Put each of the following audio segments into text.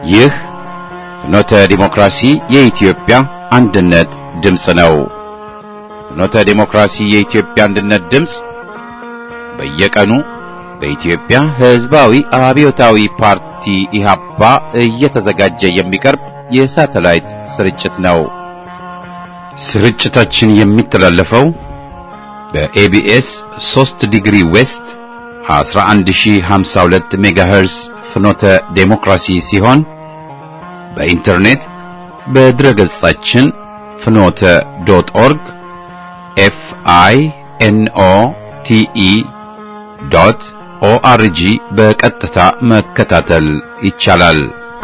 ይህ ፍኖተ ዲሞክራሲ የኢትዮጵያ አንድነት ድምፅ ነው። ፍኖተ ዲሞክራሲ የኢትዮጵያ አንድነት ድምፅ በየቀኑ በኢትዮጵያ ሕዝባዊ አብዮታዊ ፓርቲ ኢህአፓ እየተዘጋጀ የሚቀርብ የሳተላይት ስርጭት ነው። ስርጭታችን የሚተላለፈው በኤቢኤስ 3 ዲግሪ ዌስት 11052 ሜጋሄርስ ፍኖተ ዴሞክራሲ ሲሆን በኢንተርኔት በድረገጻችን ፍኖተ ዶት ኦርግ ኤፍ አይ ኤን ኦ ቲ ኢ ዶት ኦአርጂ በቀጥታ መከታተል ይቻላል።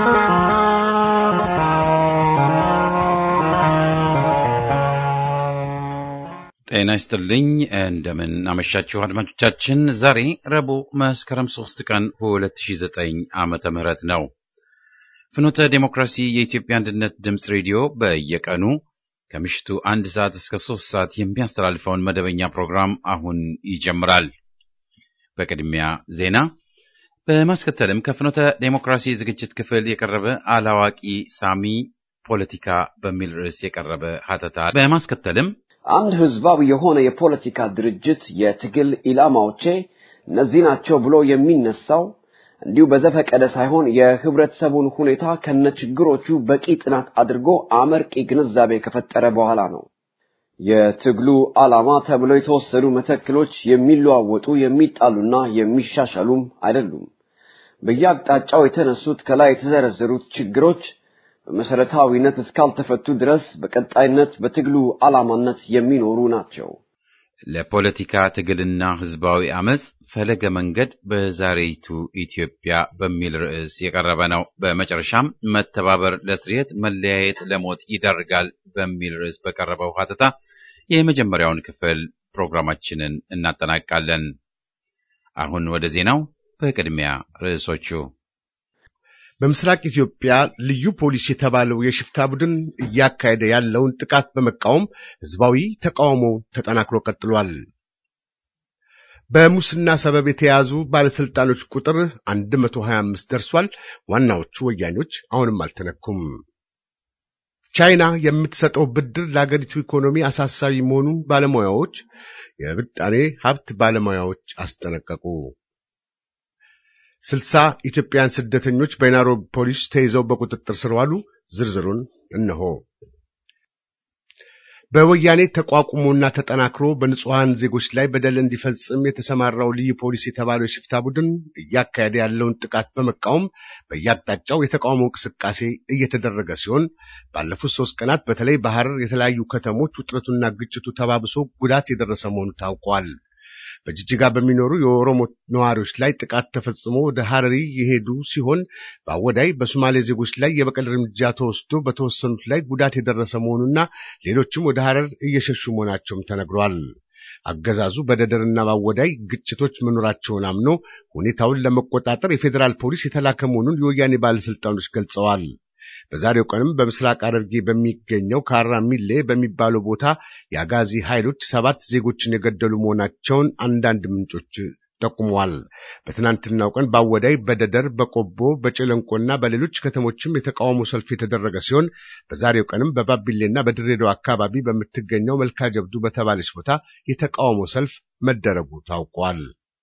ጤና ይስጥልኝ። እንደምን አመሻችሁ አድማጮቻችን። ዛሬ ረቡዕ መስከረም 3 ቀን 2009 ዓመተ ምህረት ነው። ፍኖተ ዴሞክራሲ የኢትዮጵያ አንድነት ድምፅ ሬዲዮ በየቀኑ ከምሽቱ አንድ ሰዓት እስከ ሶስት ሰዓት የሚያስተላልፈውን መደበኛ ፕሮግራም አሁን ይጀምራል። በቅድሚያ ዜና፣ በማስከተልም ከፍኖተ ዴሞክራሲ ዝግጅት ክፍል የቀረበ አላዋቂ ሳሚ ፖለቲካ በሚል ርዕስ የቀረበ ሀተታ፣ በማስከተልም አንድ ህዝባዊ የሆነ የፖለቲካ ድርጅት የትግል ኢላማዎቼ እነዚህ ናቸው ብሎ የሚነሳው እንዲሁ በዘፈቀደ ሳይሆን የህብረተሰቡን ሁኔታ ከነችግሮቹ በቂ ጥናት አድርጎ አመርቂ ግንዛቤ ከፈጠረ በኋላ ነው። የትግሉ ዓላማ ተብለው የተወሰዱ መተክሎች የሚለዋወጡ የሚጣሉና የሚሻሻሉም አይደሉም። በየአቅጣጫው የተነሱት ከላይ የተዘረዘሩት ችግሮች በመሰረታዊነት እስካልተፈቱ ድረስ በቀጣይነት በትግሉ ዓላማነት የሚኖሩ ናቸው። ለፖለቲካ ትግልና ህዝባዊ አመፅ ፈለገ መንገድ በዛሬይቱ ኢትዮጵያ በሚል ርዕስ የቀረበ ነው። በመጨረሻም መተባበር ለስርየት መለያየት ለሞት ይዳርጋል በሚል ርዕስ በቀረበው ሀተታ የመጀመሪያውን ክፍል ፕሮግራማችንን እናጠናቃለን። አሁን ወደ ዜናው። በቅድሚያ ርዕሶቹ በምስራቅ ኢትዮጵያ ልዩ ፖሊስ የተባለው የሽፍታ ቡድን እያካሄደ ያለውን ጥቃት በመቃወም ህዝባዊ ተቃውሞ ተጠናክሮ ቀጥሏል። በሙስና ሰበብ የተያዙ ባለስልጣኖች ቁጥር 125 ደርሷል። ዋናዎቹ ወያኔዎች አሁንም አልተነኩም። ቻይና የምትሰጠው ብድር ለአገሪቱ ኢኮኖሚ አሳሳቢ መሆኑን ባለሙያዎች የብጣኔ ሀብት ባለሙያዎች አስጠነቀቁ። ስልሳ ኢትዮጵያውያን ስደተኞች በናይሮቢ ፖሊስ ተይዘው በቁጥጥር ስር ዋሉ። ዝርዝሩን እነሆ። በወያኔ ተቋቁሞና ተጠናክሮ በንጹሐን ዜጎች ላይ በደል እንዲፈጽም የተሰማራው ልዩ ፖሊስ የተባለው የሽፍታ ቡድን እያካሄደ ያለውን ጥቃት በመቃወም በየአቅጣጫው የተቃውሞ እንቅስቃሴ እየተደረገ ሲሆን ባለፉት ሶስት ቀናት በተለይ በሐረር የተለያዩ ከተሞች ውጥረቱና ግጭቱ ተባብሶ ጉዳት የደረሰ መሆኑ ታውቋል። በጅጅጋ በሚኖሩ የኦሮሞ ነዋሪዎች ላይ ጥቃት ተፈጽሞ ወደ ሐረሪ የሄዱ ሲሆን በአወዳይ በሶማሌ ዜጎች ላይ የበቀል እርምጃ ተወስዶ በተወሰኑት ላይ ጉዳት የደረሰ መሆኑና ሌሎችም ወደ ሐረር እየሸሹ መሆናቸውም ተነግሯል። አገዛዙ በደደርና በአወዳይ ግጭቶች መኖራቸውን አምኖ ሁኔታውን ለመቆጣጠር የፌዴራል ፖሊስ የተላከ መሆኑን የወያኔ ባለስልጣኖች ገልጸዋል። በዛሬው ቀንም በምስራቅ ሐረርጌ በሚገኘው ካራ ሚሌ በሚባለው ቦታ የአጋዚ ኃይሎች ሰባት ዜጎችን የገደሉ መሆናቸውን አንዳንድ ምንጮች ጠቁመዋል። በትናንትናው ቀን በአወዳይ፣ በደደር፣ በቆቦ፣ በጨለንቆና በሌሎች ከተሞችም የተቃውሞ ሰልፍ የተደረገ ሲሆን በዛሬው ቀንም በባቢሌና በድሬዳዋ አካባቢ በምትገኘው መልካ ጀብዱ በተባለች ቦታ የተቃውሞ ሰልፍ መደረጉ ታውቋል።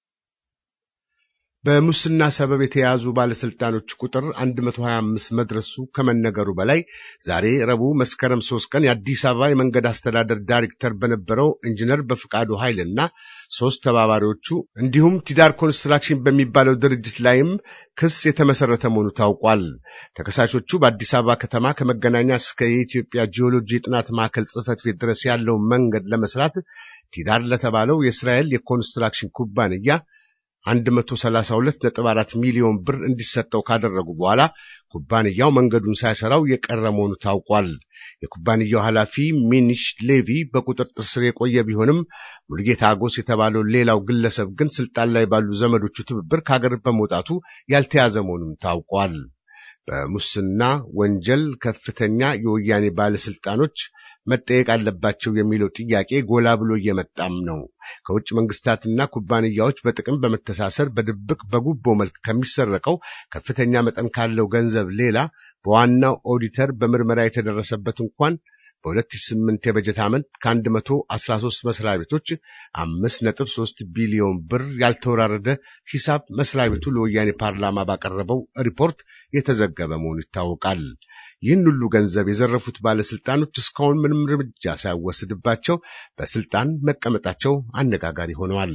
በሙስና ሰበብ የተያዙ ባለስልጣኖች ቁጥር 125 መድረሱ ከመነገሩ በላይ ዛሬ ረቡዕ መስከረም 3 ቀን የአዲስ አበባ የመንገድ አስተዳደር ዳይሬክተር በነበረው ኢንጂነር በፍቃዱ ኃይልና ሶስት ተባባሪዎቹ እንዲሁም ቲዳር ኮንስትራክሽን በሚባለው ድርጅት ላይም ክስ የተመሰረተ መሆኑ ታውቋል። ተከሳሾቹ በአዲስ አበባ ከተማ ከመገናኛ እስከ የኢትዮጵያ ጂኦሎጂ የጥናት ማዕከል ጽሕፈት ቤት ድረስ ያለውን መንገድ ለመስራት ቲዳር ለተባለው የእስራኤል የኮንስትራክሽን ኩባንያ 132.4 ሚሊዮን ብር እንዲሰጠው ካደረጉ በኋላ ኩባንያው መንገዱን ሳይሰራው የቀረ መሆኑ ታውቋል። የኩባንያው ኃላፊ ሚኒሽ ሌቪ በቁጥጥር ስር የቆየ ቢሆንም ሙልጌታ አጎስ የተባለው ሌላው ግለሰብ ግን ስልጣን ላይ ባሉ ዘመዶቹ ትብብር ከሀገር በመውጣቱ ያልተያዘ መሆኑም ታውቋል። በሙስና ወንጀል ከፍተኛ የወያኔ ባለስልጣኖች መጠየቅ አለባቸው የሚለው ጥያቄ ጎላ ብሎ እየመጣም ነው። ከውጭ መንግስታትና ኩባንያዎች በጥቅም በመተሳሰር በድብቅ በጉቦ መልክ ከሚሰረቀው ከፍተኛ መጠን ካለው ገንዘብ ሌላ በዋናው ኦዲተር በምርመራ የተደረሰበት እንኳን በ2008 የበጀት ዓመት ከ113 መስሪያ ቤቶች 5.3 ቢሊዮን ብር ያልተወራረደ ሂሳብ መስሪያ ቤቱ ለወያኔ ፓርላማ ባቀረበው ሪፖርት የተዘገበ መሆኑ ይታወቃል። ይህን ሁሉ ገንዘብ የዘረፉት ባለስልጣኖች እስካሁን ምንም እርምጃ ሳይወስድባቸው በስልጣን መቀመጣቸው አነጋጋሪ ሆነዋል።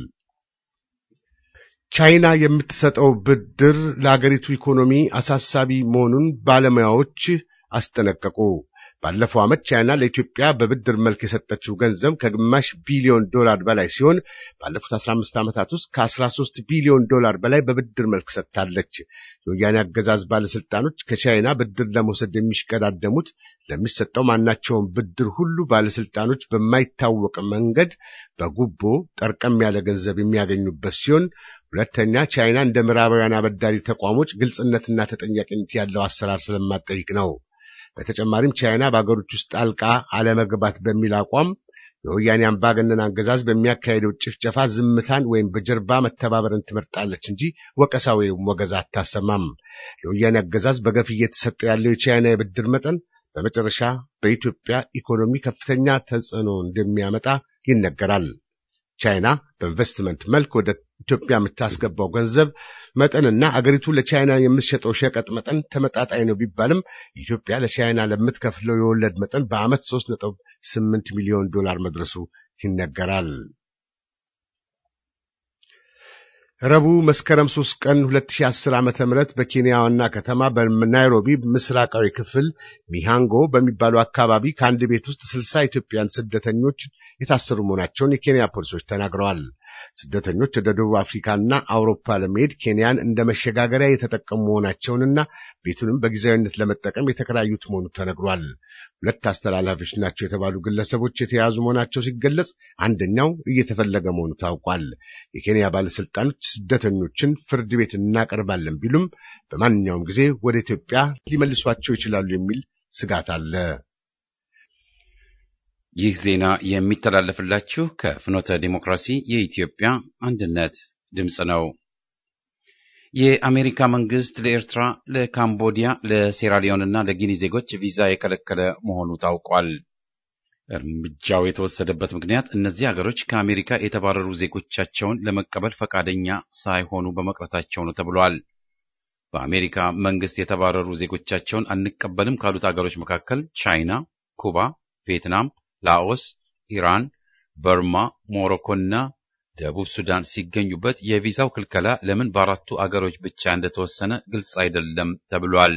ቻይና የምትሰጠው ብድር ለአገሪቱ ኢኮኖሚ አሳሳቢ መሆኑን ባለሙያዎች አስጠነቀቁ። ባለፈው ዓመት ቻይና ለኢትዮጵያ በብድር መልክ የሰጠችው ገንዘብ ከግማሽ ቢሊዮን ዶላር በላይ ሲሆን ባለፉት 15 ዓመታት ውስጥ ከ13 ቢሊዮን ዶላር በላይ በብድር መልክ ሰጥታለች። የወያኔ አገዛዝ ባለስልጣኖች ከቻይና ብድር ለመውሰድ የሚሽቀዳደሙት ለሚሰጠው ማናቸውም ብድር ሁሉ ባለስልጣኖች በማይታወቅ መንገድ በጉቦ ጠርቀም ያለ ገንዘብ የሚያገኙበት ሲሆን ሁለተኛ ቻይና እንደ ምዕራባውያን አበዳሪ ተቋሞች ግልጽነትና ተጠያቂነት ያለው አሰራር ስለማጠይቅ ነው። በተጨማሪም ቻይና በአገሮች ውስጥ ጣልቃ አለመግባት በሚል አቋም የወያኔ አምባገነን አገዛዝ በሚያካሄደው ጭፍጨፋ ዝምታን ወይም በጀርባ መተባበርን ትመርጣለች እንጂ ወቀሳ ወይም ወገዛ አታሰማም። ለወያኔ አገዛዝ በገፍ እየተሰጠ ያለው የቻይና የብድር መጠን በመጨረሻ በኢትዮጵያ ኢኮኖሚ ከፍተኛ ተጽዕኖ እንደሚያመጣ ይነገራል። ቻይና በኢንቨስትመንት መልክ ወደ ኢትዮጵያ የምታስገባው ገንዘብ መጠንና አገሪቱ ለቻይና የምትሸጠው ሸቀጥ መጠን ተመጣጣኝ ነው ቢባልም ኢትዮጵያ ለቻይና ለምትከፍለው የወለድ መጠን በዓመት 3.8 ሚሊዮን ዶላር መድረሱ ይነገራል። ረቡዕ መስከረም 3 ቀን 2010 ዓ.ም በኬንያ ዋና ከተማ በናይሮቢ ምስራቃዊ ክፍል ሚሃንጎ በሚባሉ አካባቢ ከአንድ ቤት ውስጥ 60 ኢትዮጵያን ስደተኞች የታሰሩ መሆናቸውን የኬንያ ፖሊሶች ተናግረዋል። ስደተኞች ወደ ደቡብ አፍሪካና አውሮፓ ለመሄድ ኬንያን እንደ መሸጋገሪያ የተጠቀሙ መሆናቸውንና ቤቱንም በጊዜያዊነት ለመጠቀም የተከራዩት መሆኑ ተነግሯል። ሁለት አስተላላፊዎች ናቸው የተባሉ ግለሰቦች የተያዙ መሆናቸው ሲገለጽ፣ አንደኛው እየተፈለገ መሆኑ ታውቋል። የኬንያ ባለስልጣኖች ስደተኞችን ፍርድ ቤት እናቀርባለን ቢሉም በማንኛውም ጊዜ ወደ ኢትዮጵያ ሊመልሷቸው ይችላሉ የሚል ስጋት አለ። ይህ ዜና የሚተላለፍላችሁ ከፍኖተ ዲሞክራሲ የኢትዮጵያ አንድነት ድምፅ ነው። የአሜሪካ መንግስት ለኤርትራ፣ ለካምቦዲያ፣ ለሴራሊዮንና ለጊኒ ዜጎች ቪዛ የከለከለ መሆኑ ታውቋል። እርምጃው የተወሰደበት ምክንያት እነዚህ ሀገሮች ከአሜሪካ የተባረሩ ዜጎቻቸውን ለመቀበል ፈቃደኛ ሳይሆኑ በመቅረታቸው ነው ተብሏል። በአሜሪካ መንግስት የተባረሩ ዜጎቻቸውን አንቀበልም ካሉት ሀገሮች መካከል ቻይና፣ ኩባ፣ ቪየትናም ላኦስ፣ ኢራን፣ በርማ፣ ሞሮኮና ደቡብ ሱዳን ሲገኙበት የቪዛው ክልከላ ለምን በአራቱ አገሮች ብቻ እንደተወሰነ ግልጽ አይደለም ተብሏል።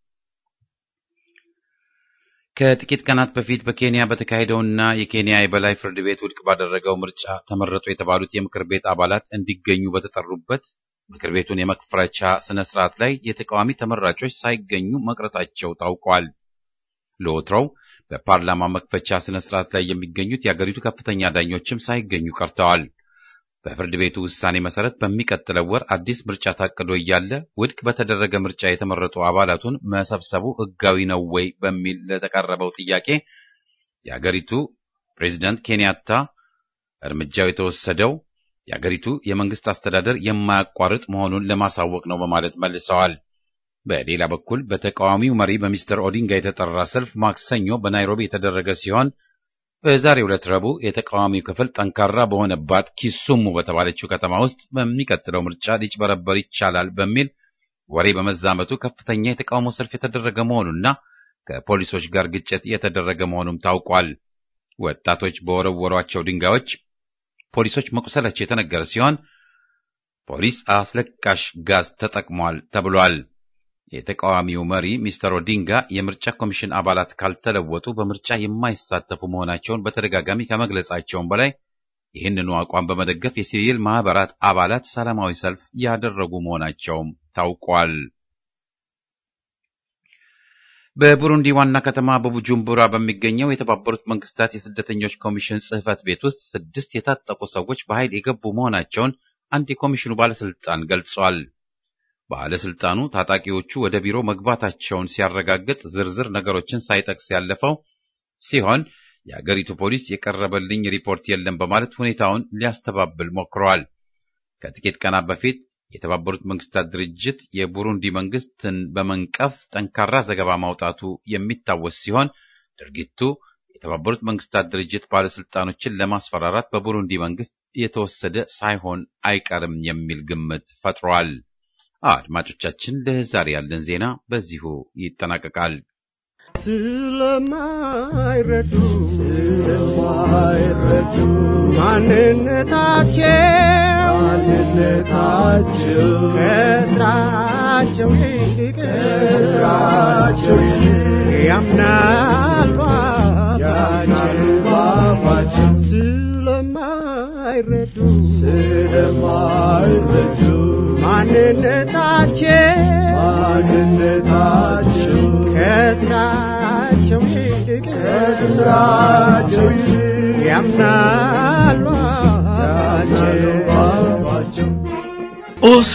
ከጥቂት ቀናት በፊት በኬንያ በተካሄደውና የኬንያ የበላይ ፍርድ ቤት ውድቅ ባደረገው ምርጫ ተመረጡ የተባሉት የምክር ቤት አባላት እንዲገኙ በተጠሩበት ምክር ቤቱን የመክፈቻ ስነ ስርዓት ላይ የተቃዋሚ ተመራጮች ሳይገኙ መቅረታቸው ታውቋል። ለወትሮው በፓርላማ መክፈቻ ስነ ስርዓት ላይ የሚገኙት የአገሪቱ ከፍተኛ ዳኞችም ሳይገኙ ቀርተዋል። በፍርድ ቤቱ ውሳኔ መሰረት በሚቀጥለው ወር አዲስ ምርጫ ታቅዶ እያለ ውድቅ በተደረገ ምርጫ የተመረጡ አባላቱን መሰብሰቡ ሕጋዊ ነው ወይ በሚል ለተቀረበው ጥያቄ የአገሪቱ ፕሬዚዳንት ኬንያታ እርምጃው የተወሰደው የአገሪቱ የመንግስት አስተዳደር የማያቋርጥ መሆኑን ለማሳወቅ ነው በማለት መልሰዋል። በሌላ በኩል በተቃዋሚው መሪ በሚስተር ኦዲንጋ የተጠራ ሰልፍ ማክሰኞ በናይሮቢ የተደረገ ሲሆን በዛሬው ዕለት ረቡዕ የተቃዋሚው ክፍል ጠንካራ በሆነባት ኪሱሙ በተባለችው ከተማ ውስጥ በሚቀጥለው ምርጫ ሊጭበረበር ይቻላል በሚል ወሬ በመዛመቱ ከፍተኛ የተቃውሞ ሰልፍ የተደረገ መሆኑና ከፖሊሶች ጋር ግጭት የተደረገ መሆኑም ታውቋል። ወጣቶች በወረወሯቸው ድንጋዮች ፖሊሶች መቁሰላቸው የተነገረ ሲሆን ፖሊስ አስለቃሽ ጋዝ ተጠቅሟል ተብሏል። የተቃዋሚው መሪ ሚስተር ኦዲንጋ የምርጫ ኮሚሽን አባላት ካልተለወጡ በምርጫ የማይሳተፉ መሆናቸውን በተደጋጋሚ ከመግለጻቸውም በላይ ይህንኑ አቋም በመደገፍ የሲቪል ማህበራት አባላት ሰላማዊ ሰልፍ ያደረጉ መሆናቸውም ታውቋል። በቡሩንዲ ዋና ከተማ በቡጁምቡራ በሚገኘው የተባበሩት መንግስታት የስደተኞች ኮሚሽን ጽሕፈት ቤት ውስጥ ስድስት የታጠቁ ሰዎች በኃይል የገቡ መሆናቸውን አንድ የኮሚሽኑ ባለስልጣን ገልጿል። ባለስልጣኑ ታጣቂዎቹ ወደ ቢሮ መግባታቸውን ሲያረጋግጥ ዝርዝር ነገሮችን ሳይጠቅስ ያለፈው ሲሆን የአገሪቱ ፖሊስ የቀረበልኝ ሪፖርት የለም በማለት ሁኔታውን ሊያስተባብል ሞክረዋል። ከጥቂት ቀናት በፊት የተባበሩት መንግስታት ድርጅት የቡሩንዲ መንግስትን በመንቀፍ ጠንካራ ዘገባ ማውጣቱ የሚታወስ ሲሆን ድርጊቱ የተባበሩት መንግስታት ድርጅት ባለስልጣኖችን ለማስፈራራት በቡሩንዲ መንግስት የተወሰደ ሳይሆን አይቀርም የሚል ግምት ፈጥሯል። አድማጮቻችን፣ ለዛሬ ያለን ዜና በዚሁ ይጠናቀቃል። ስለማይረዱ ስለማይረዱ ማንነታቸው ማንነታቸው ከስራቸው ይልቅ ከስራቸው ይልቅ ያምናሉ ባፋቸው ስለማይረዱ ስለማይረዱ ማንነታቸው ማንነታቸው ከስራቸው ይልቅ ከስራቸው ይልቅ ያምናሉ አባቸው ኡስ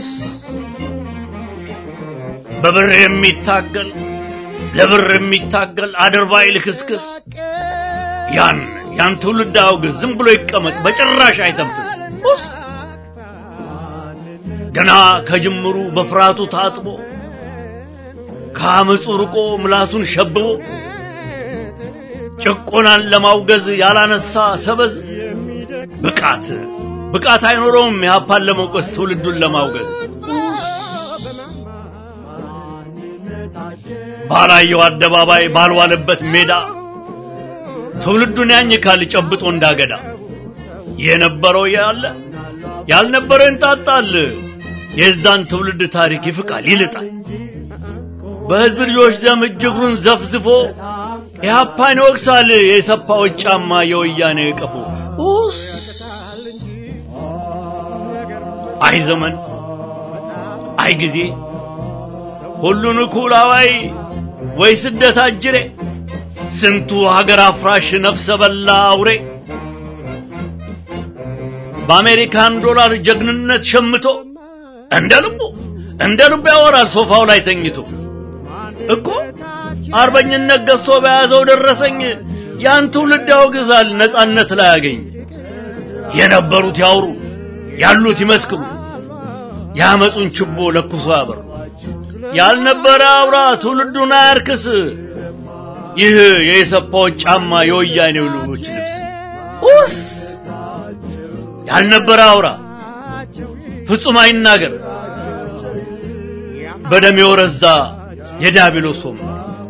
በብር የሚታገል ለብር የሚታገል አድርባይ ልክስክስ ያን ያን ትውልድ አውግዝ፣ ዝም ብሎ ይቀመጥ፣ በጭራሽ አይተንፍስ። ኡስ ገና ከጅምሩ በፍርሃቱ ታጥቦ ከአመፁ ርቆ ምላሱን ሸብቦ ጭቆናን ለማውገዝ ያላነሳ ሰበዝ ብቃት ብቃት አይኖረውም የሀፓን ለመውቀስ ትውልዱን ለማውገዝ ባላየው አደባባይ ባልዋለበት ሜዳ ትውልዱን ያኝካል ጨብጦ እንዳገዳ የነበረው ያለ ያልነበረ እንጣጣል የዛን ትውልድ ታሪክ ይፍቃል ይልጣል በህዝብ ልጆች ደም እጅግሩን ዘፍዝፎ ኢህአፓን ይወቅሳል የሰፋዎች ጫማ የወያኔ ቀፎ ኡስ አይ ዘመን አይ ጊዜ ሁሉን እኩል አዋይ ወይ ስደት አጅሬ ስንቱ ሀገር አፍራሽ ነፍሰ በላ አውሬ በአሜሪካን ዶላር ጀግንነት ሸምቶ እንደ ልቡ እንደ ልቡ ያወራል ሶፋው ላይ ተኝቶ እኮ አርበኝነት ገዝቶ በያዘው ደረሰኝ ያን ትውልድ ያወግዛል ነጻነት ላይ ያገኝ የነበሩት ያውሩ ያሉት ይመስክሩ ያመጹን ችቦ ለኩሶ ያበሩ ያልነበረ አውራ ትውልዱን አያርክስ ይህ የኢሰፓዎች ጫማ የወያኔው ልጆች ልብስ ኡስ ያልነበረ አውራ ፍጹም አይናገር በደም የወረዛ የዳቢሎስ ወንበር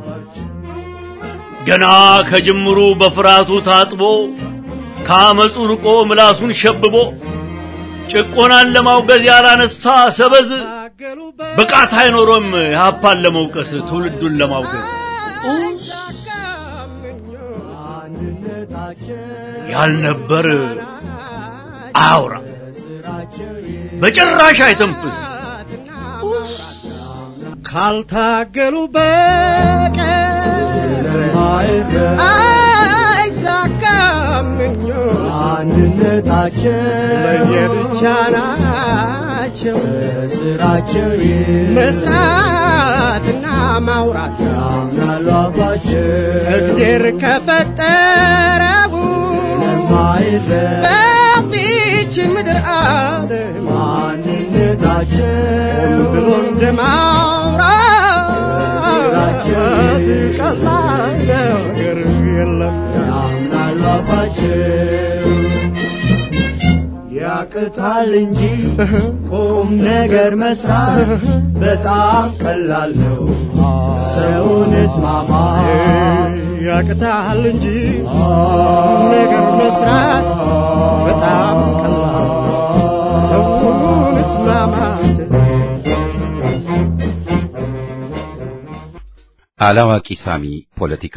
ገና ከጅምሩ በፍርሃቱ ታጥቦ ከአመፁ ርቆ ምላሱን ሸብቦ ጭቆናን ለማውገዝ ያላነሳ ሰበዝ ብቃት አይኖሮም የሀፓን ለመውቀስ ትውልዱን ለማውገዝ ያልነበር አውራ በጭራሽ አይተንፍስ ካልታገሉ በቀር አይሳካም ምኞት አንድነታቸው ለየብቻ ናቸው ስራቸው መስራትና ማውራት ያምናሉ አፋቸው እግዜር ከፈጠረው ለማይረድ በዚች ምድር ዓለም ማንነታቸው ብሎ እንደማውራት ቀላል ነገር የለም ያምናሉ አፋቸው ያቅታል እንጂ ቁም ነገር መስራት በጣም ቀላል ነው። ሰውን እስማማ ያቅታል እንጂ ነገር መስራት በጣም ቀላል ሰውን እስማማት አላዋቂ ሳሚ ፖለቲካ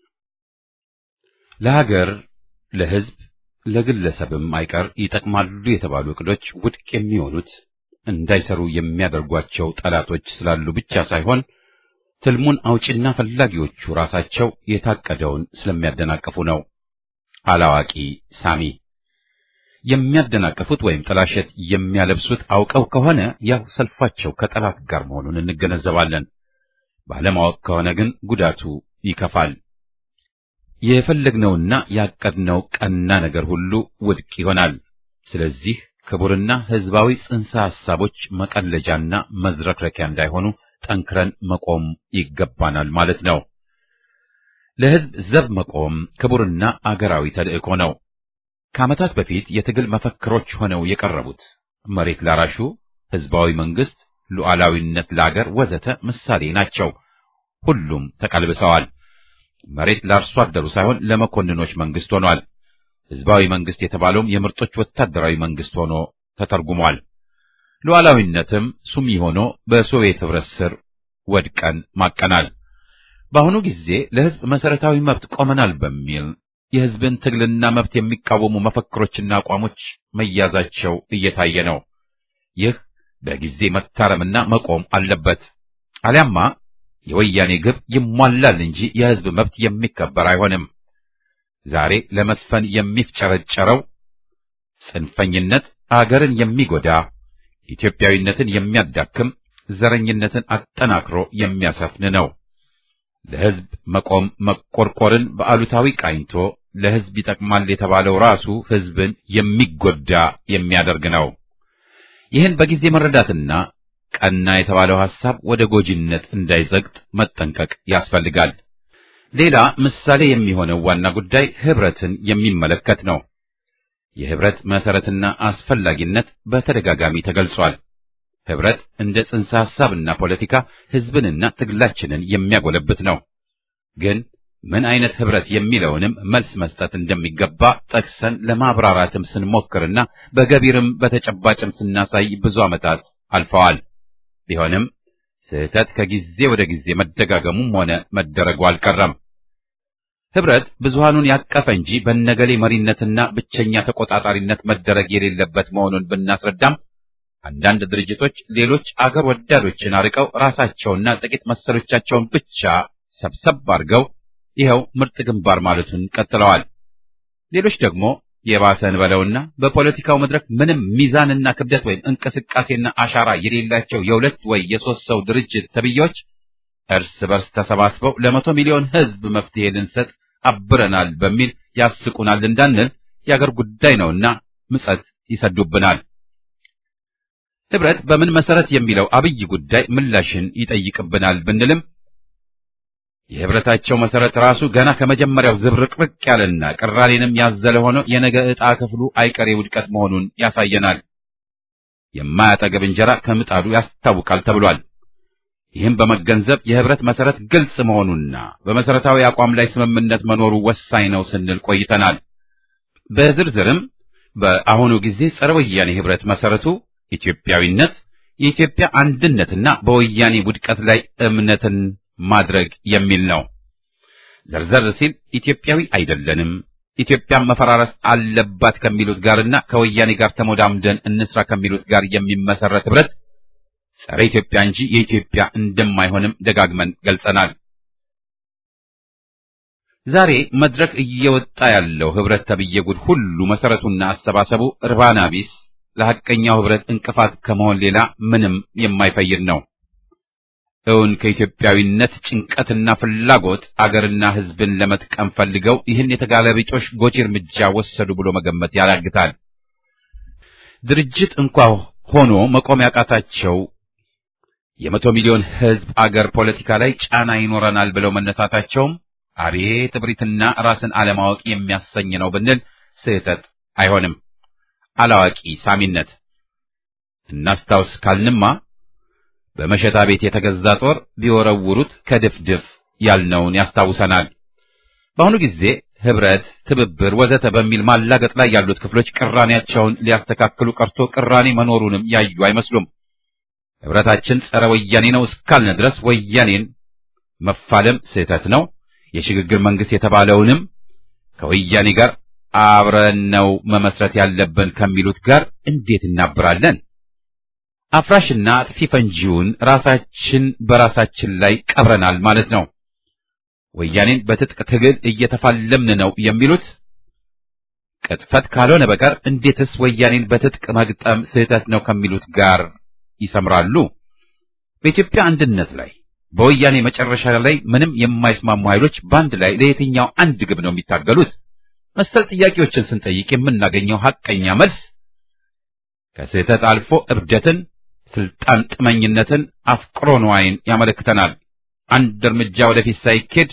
ለሀገር፣ ለሕዝብ፣ ለግለሰብም አይቀር ይጠቅማሉ የተባሉ እቅዶች ውድቅ የሚሆኑት እንዳይሰሩ የሚያደርጓቸው ጠላቶች ስላሉ ብቻ ሳይሆን ትልሙን አውጪና ፈላጊዎቹ ራሳቸው የታቀደውን ስለሚያደናቅፉ ነው። አላዋቂ ሳሚ የሚያደናቅፉት ወይም ጥላሸት የሚያለብሱት አውቀው ከሆነ ያው ሰልፋቸው ከጠላት ጋር መሆኑን እንገነዘባለን። ባለማወቅ ከሆነ ግን ጉዳቱ ይከፋል። የፈለግነውና ያቀድነው ቀና ነገር ሁሉ ውድቅ ይሆናል። ስለዚህ ክቡርና ሕዝባዊ ጽንሰ ሐሳቦች መቀለጃና መዝረክረኪያ እንዳይሆኑ ጠንክረን መቆም ይገባናል ማለት ነው። ለሕዝብ ዘብ መቆም ክቡርና አገራዊ ተልእኮ ነው። ከዓመታት በፊት የትግል መፈክሮች ሆነው የቀረቡት መሬት ላራሹ፣ ሕዝባዊ መንግስት፣ ሉዓላዊነት ለአገር ወዘተ ምሳሌ ናቸው። ሁሉም ተቀልብሰዋል። መሬት ለአርሶ አደሩ ሳይሆን ለመኮንኖች መንግስት ሆኗል። ሕዝባዊ መንግስት የተባለውም የምርጦች ወታደራዊ መንግስት ሆኖ ተተርጉሟል። ሉዓላዊነትም ሱሚ ሆኖ በሶቪየት ኅብረት ስር ወድቀን ማቀናል። በአሁኑ ጊዜ ለሕዝብ መሰረታዊ መብት ቆመናል በሚል የሕዝብን ትግልና መብት የሚቃወሙ መፈክሮችና አቋሞች መያዛቸው እየታየ ነው። ይህ በጊዜ መታረምና መቆም አለበት። አሊያማ የወያኔ ግብ ይሟላል እንጂ የሕዝብ መብት የሚከበር አይሆንም። ዛሬ ለመስፈን የሚፍጨረጨረው ጽንፈኝነት አገርን የሚጎዳ ኢትዮጵያዊነትን የሚያዳክም ዘረኝነትን አጠናክሮ የሚያሰፍን ነው። ለሕዝብ መቆም መቆርቆርን በአሉታዊ ቃኝቶ ለሕዝብ ይጠቅማል የተባለው ራሱ ሕዝብን የሚጎዳ የሚያደርግ ነው። ይህን በጊዜ መረዳትና ቀና የተባለው ሐሳብ ወደ ጎጂነት እንዳይዘግጥ መጠንቀቅ ያስፈልጋል። ሌላ ምሳሌ የሚሆነው ዋና ጉዳይ ኅብረትን የሚመለከት ነው። የኅብረት መሰረትና አስፈላጊነት በተደጋጋሚ ተገልጿል። ኅብረት እንደ ጽንሰ ሐሳብና ፖለቲካ ሕዝብንና ትግላችንን የሚያጎለብት ነው። ግን ምን አይነት ኅብረት የሚለውንም መልስ መስጠት እንደሚገባ ጠቅሰን ለማብራራትም ስንሞክርና በገቢርም በተጨባጭም ስናሳይ ብዙ ዓመታት አልፈዋል። ቢሆንም ስህተት ከጊዜ ወደ ጊዜ መደጋገሙም ሆነ መደረጉ አልቀረም። ኅብረት ብዙሃኑን ያቀፈ እንጂ በነገሌ መሪነትና ብቸኛ ተቆጣጣሪነት መደረግ የሌለበት መሆኑን ብናስረዳም አንዳንድ ድርጅቶች ሌሎች አገር ወዳዶችን አርቀው ራሳቸውና ጥቂት መሰሎቻቸውን ብቻ ሰብሰብ አድርገው ይኸው ምርጥ ግንባር ማለቱን ቀጥለዋል። ሌሎች ደግሞ የባሰን በለውና በፖለቲካው መድረክ ምንም ሚዛንና ክብደት ወይም እንቅስቃሴና አሻራ የሌላቸው የሁለት ወይ የሶስት ሰው ድርጅት ተብዬዎች እርስ በርስ ተሰባስበው ለመቶ ሚሊዮን ሕዝብ መፍትሄ ልንሰጥ አብረናል በሚል ያስቁናል እንዳንል የአገር ጉዳይ ነውና ምጸት ይሰዱብናል። ኅብረት በምን መሰረት የሚለው አብይ ጉዳይ ምላሽን ይጠይቅብናል ብንልም የኅብረታቸው መሰረት ራሱ ገና ከመጀመሪያው ዝብርቅርቅ ያለና ቅራኔንም ያዘለ ሆኖ የነገ ዕጣ ክፍሉ አይቀሬ ውድቀት መሆኑን ያሳየናል። የማያጠገብ እንጀራ ከምጣዱ ያስታውቃል ተብሏል። ይህም በመገንዘብ የኅብረት መሰረት ግልጽ መሆኑና በመሰረታዊ አቋም ላይ ስምምነት መኖሩ ወሳኝ ነው ስንል ቆይተናል። በዝርዝርም በአሁኑ ጊዜ ጸረ ወያኔ ኅብረት መሰረቱ ኢትዮጵያዊነት፣ የኢትዮጵያ አንድነትና በወያኔ ውድቀት ላይ እምነትን ማድረግ የሚል ነው። ዘርዘር ሲል ኢትዮጵያዊ አይደለንም፣ ኢትዮጵያን መፈራረስ አለባት ከሚሉት ጋርና ከወያኔ ጋር ተሞዳምደን እንስራ ከሚሉት ጋር የሚመሰረት ኅብረት ጸረ ኢትዮጵያ እንጂ የኢትዮጵያ እንደማይሆንም ደጋግመን ገልጸናል። ዛሬ መድረክ እየወጣ ያለው ኅብረት ተብዬ ጉድ ሁሉ መሰረቱና አሰባሰቡ እርባና ቢስ ለሐቀኛው ኅብረት እንቅፋት ከመሆን ሌላ ምንም የማይፈይድ ነው። እውን ከኢትዮጵያዊነት ጭንቀትና ፍላጎት አገርና ሕዝብን ለመጥቀም ፈልገው ይህን የተጋለቢጦሽ ጎጂ እርምጃ ወሰዱ ብሎ መገመት ያዳግታል። ድርጅት እንኳ ሆኖ መቆም ያቃታቸው የመቶ ሚሊዮን ሕዝብ አገር ፖለቲካ ላይ ጫና ይኖረናል ብለው መነሳታቸውም አቤት እብሪትና ራስን አለማወቅ የሚያሰኝ ነው ብንል ስህተት አይሆንም። አላዋቂ ሳሚነት እናስታውስ ካልንማ በመሸታ ቤት የተገዛ ጦር ቢወረውሩት ከድፍድፍ ያልነውን ያስታውሰናል። በአሁኑ ጊዜ ኅብረት፣ ትብብር ወዘተ በሚል ማላገጥ ላይ ያሉት ክፍሎች ቅራኔያቸውን ሊያስተካክሉ ቀርቶ ቅራኔ መኖሩንም ያዩ አይመስሉም። ኅብረታችን ጸረ ወያኔ ነው እስካልን ድረስ ወያኔን መፋለም ስህተት ነው። የሽግግር መንግስት የተባለውንም ከወያኔ ጋር አብረን ነው መመስረት ያለብን ከሚሉት ጋር እንዴት እናብራለን? አፍራሽና አጥፊ ፈንጂውን ራሳችን በራሳችን ላይ ቀብረናል ማለት ነው። ወያኔን በትጥቅ ትግል እየተፋለምን ነው የሚሉት ቅጥፈት ካልሆነ በቀር እንዴትስ ወያኔን በትጥቅ መግጠም ስህተት ነው ከሚሉት ጋር ይሰምራሉ? በኢትዮጵያ አንድነት ላይ በወያኔ መጨረሻ ላይ ምንም የማይስማሙ ኃይሎች በአንድ ላይ ለየትኛው አንድ ግብ ነው የሚታገሉት? መሰል ጥያቄዎችን ስንጠይቅ የምናገኘው ሐቀኛ መልስ ከስህተት አልፎ እብደትን፣ ስልጣን ጥመኝነትን፣ አፍቅሮ ንዋይን ያመለክተናል። አንድ እርምጃ ወደፊት ሳይኬድ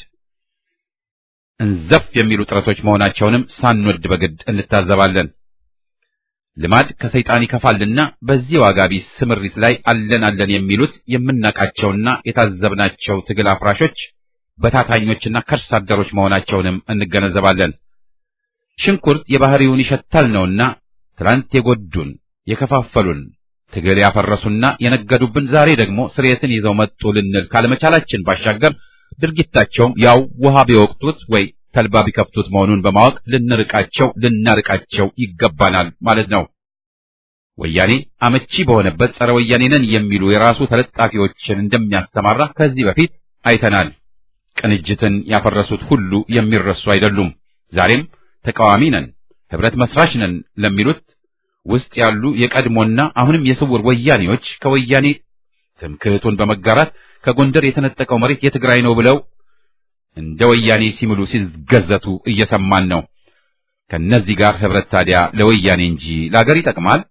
እንዘፍ የሚሉ ጥረቶች መሆናቸውንም ሳንወድ በግድ እንታዘባለን። ልማድ ከሰይጣን ይከፋልና በዚህ ዋጋ ቢስ ስምሪት ላይ አለን አለን የሚሉት የምናቃቸውና የታዘብናቸው ትግል አፍራሾች በታታኞችና ከርስ አደሮች መሆናቸውንም እንገነዘባለን። ሽንኩርት የባህሪውን ይሸታል ነውና ትላንት የጎዱን የከፋፈሉን ትግል ያፈረሱና የነገዱብን ዛሬ ደግሞ ስርየትን ይዘው መጡ ልንል ካለመቻላችን ባሻገር ድርጊታቸውም ያው ውሃ ቢወቅቱት ወይ ተልባ ቢከፍቱት መሆኑን በማወቅ ልንርቃቸው ልናርቃቸው ይገባናል ማለት ነው። ወያኔ አመቺ በሆነበት ጸረ ወያኔ ነን የሚሉ የራሱ ተለጣፊዎችን እንደሚያሰማራ ከዚህ በፊት አይተናል። ቅንጅትን ያፈረሱት ሁሉ የሚረሱ አይደሉም። ዛሬም ተቃዋሚ ነን፣ ህብረት መስራች ነን ለሚሉት ውስጥ ያሉ የቀድሞና አሁንም የስውር ወያኔዎች ከወያኔ ትምክህቱን በመጋራት ከጎንደር የተነጠቀው መሬት የትግራይ ነው ብለው እንደ ወያኔ ሲምሉ ሲገዘቱ እየሰማን ነው። ከነዚህ ጋር ህብረት ታዲያ ለወያኔ እንጂ ለአገር ይጠቅማል?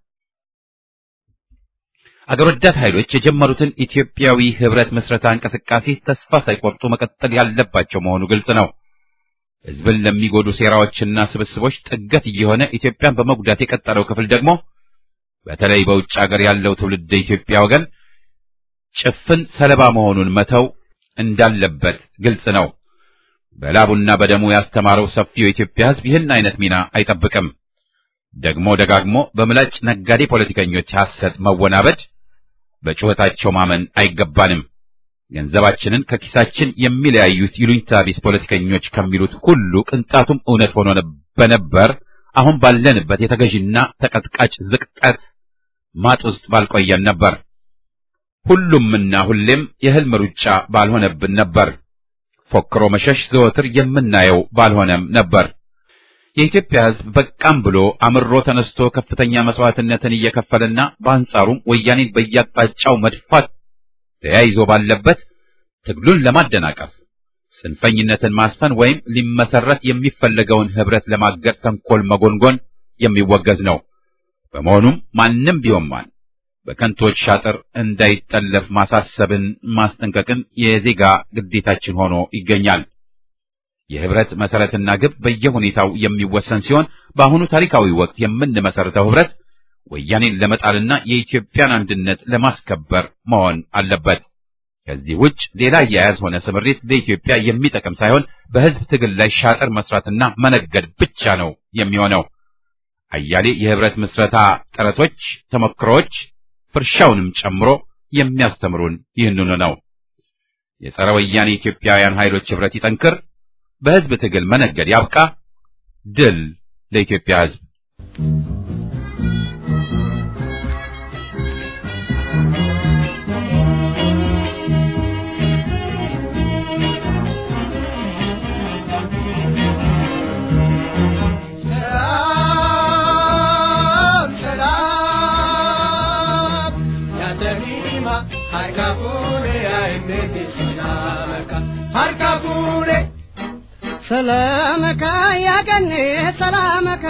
አገር ወዳድ ኃይሎች የጀመሩትን ኢትዮጵያዊ ህብረት መስረታ እንቅስቃሴ ተስፋ ሳይቆርጡ መቀጠል ያለባቸው መሆኑ ግልጽ ነው። ህዝብን ለሚጎዱ ሴራዎችና ስብስቦች ጥገት እየሆነ ኢትዮጵያን በመጉዳት የቀጠለው ክፍል ደግሞ በተለይ በውጭ ሀገር ያለው ትውልድ ኢትዮጵያ ወገን ጭፍን ሰለባ መሆኑን መተው እንዳለበት ግልጽ ነው። በላቡና በደሙ ያስተማረው ሰፊው የኢትዮጵያ ህዝብ ይህን አይነት ሚና አይጠብቅም። ደግሞ ደጋግሞ በምላጭ ነጋዴ ፖለቲከኞች ሐሰት መወናበድ፣ በጩኸታቸው ማመን አይገባንም። ገንዘባችንን ከኪሳችን የሚለያዩት ይሉኝታ ቢስ ፖለቲከኞች ከሚሉት ሁሉ ቅንጣቱም እውነት ሆኖ በነበር አሁን ባለንበት የተገዥና ተቀጥቃጭ ዝቅጠት ማጥ ውስጥ ባልቆየን ነበር። ሁሉምና ሁሌም የህልም ሩጫ ባልሆነብን ነበር። ፎክሮ መሸሽ ዘወትር የምናየው ባልሆነም ነበር። የኢትዮጵያ ህዝብ በቃም ብሎ አምሮ ተነስቶ ከፍተኛ መስዋዕትነትን እየከፈለና በአንጻሩም ወያኔን በያቅጣጫው መድፋት ተያይዞ ባለበት ትግሉን ለማደናቀፍ ጽንፈኝነትን ማስፈን ወይም ሊመሰረት የሚፈለገውን ህብረት ለማገድ ተንኮል መጎንጎን የሚወገዝ ነው። በመሆኑም ማንም ቢሆን ማን በከንቶች ሻጥር እንዳይጠለፍ ማሳሰብን፣ ማስጠንቀቅን የዜጋ ግዴታችን ሆኖ ይገኛል። የህብረት መሰረትና ግብ በየሁኔታው የሚወሰን ሲሆን በአሁኑ ታሪካዊ ወቅት የምንመሰርተው ህብረት ወያኔን ለመጣልና የኢትዮጵያን አንድነት ለማስከበር መሆን አለበት። ከዚህ ውጭ ሌላ አያያዝ ሆነ ስምሪት ለኢትዮጵያ የሚጠቅም ሳይሆን በህዝብ ትግል ላይ ሻጥር መስራትና መነገድ ብቻ ነው የሚሆነው። አያሌ የህብረት ምስረታ ጥረቶች፣ ተሞክሮዎች ፍርሻውንም ጨምሮ የሚያስተምሩን ይህንኑ ነው። የጸረ ወያኔ ኢትዮጵያውያን ኃይሎች ህብረት ይጠንክር፣ በህዝብ ትግል መነገድ ያብቃ። ድል ለኢትዮጵያ ህዝብ። ሰላመካ ያገኔ ሰላመካ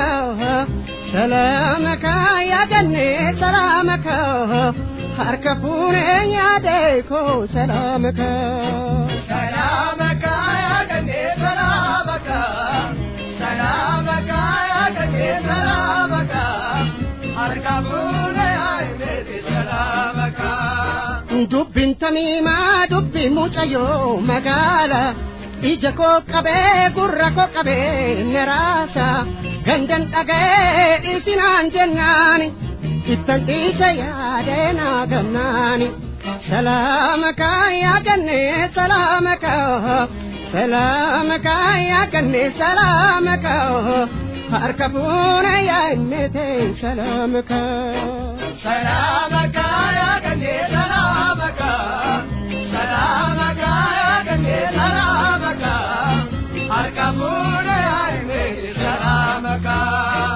ሰላመካ ያገኔ ሰላመካ ሀርከፉኔ ያደይኮ ሰላመካ ሰላመካ ያገኔ ሰላመካ ሰላመካ ያገኔ ሰላመካ ሀርከፉኔ አይሜቴ ሰላመካ ዱብን ተሚማ ዱቢ ሙጨዮ መጋላ ija koo qabee gurra koo qabee neraasa gandan dhagee isinaan jennaani ittan dhiise yaadee naa gamnaani salaama kaayaa gannee salaama kaa salaama kaayaa gannee salaama kaa harka fuune yaa innete salaama kaa. salaama kaayaa gannee salaama kaa salaama kaayaa gannee salaama kaa harka fuune yaa innete salaama kaa.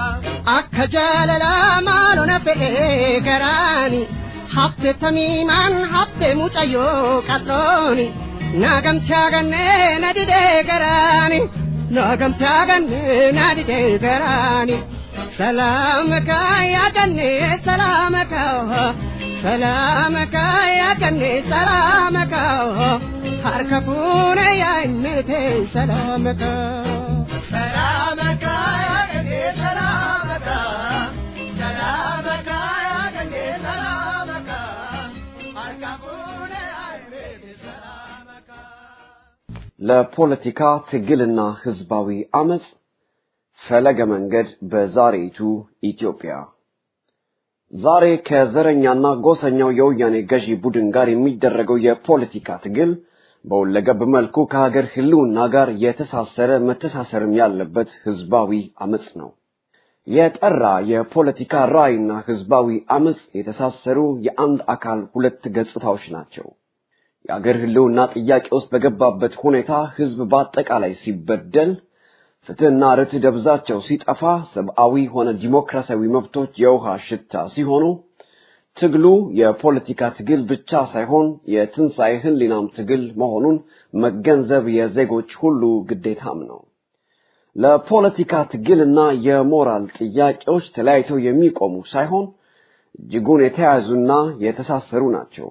ከጀለላ ማሎነ fe'ee garaani hafte tamiimaan hafte mucayyoo qal'ooni naagamte agannee na didee garaani naagamte agannee na didee garaani salaamaka yaadannee salaamaka salaamaka yaadannee salaamaka harka fuune yaa himmete salaamaka. سلامك يا جدي سلامك سلامك يا جدي سلامك أركبوني عينيك سلامك ለፖለቲካ ትግልና ህዝባዊ አመጽ ፈለገ መንገድ በዛሬይቱ ኢትዮጵያ ዛሬ ከዘረኛና ጎሰኛው የወያኔ ገዢ ቡድን ጋር የሚደረገው የፖለቲካ ትግል በሁለገብ መልኩ ከሀገር ህልውና ጋር የተሳሰረ መተሳሰርም ያለበት ህዝባዊ አመጽ ነው። የጠራ የፖለቲካ ራዕይና ህዝባዊ አመጽ የተሳሰሩ የአንድ አካል ሁለት ገጽታዎች ናቸው። የአገር ህልውና ጥያቄ ውስጥ በገባበት ሁኔታ ህዝብ በአጠቃላይ ሲበደል፣ ፍትህና ርትዕ ደብዛቸው ሲጠፋ፣ ሰብአዊ ሆነ ዲሞክራሲያዊ መብቶች የውሃ ሽታ ሲሆኑ ትግሉ የፖለቲካ ትግል ብቻ ሳይሆን የትንሣኤ ህሊናም ትግል መሆኑን መገንዘብ የዜጎች ሁሉ ግዴታም ነው። ለፖለቲካ ትግልና የሞራል ጥያቄዎች ተለያይተው የሚቆሙ ሳይሆን እጅጉን የተያያዙና የተሳሰሩ ናቸው።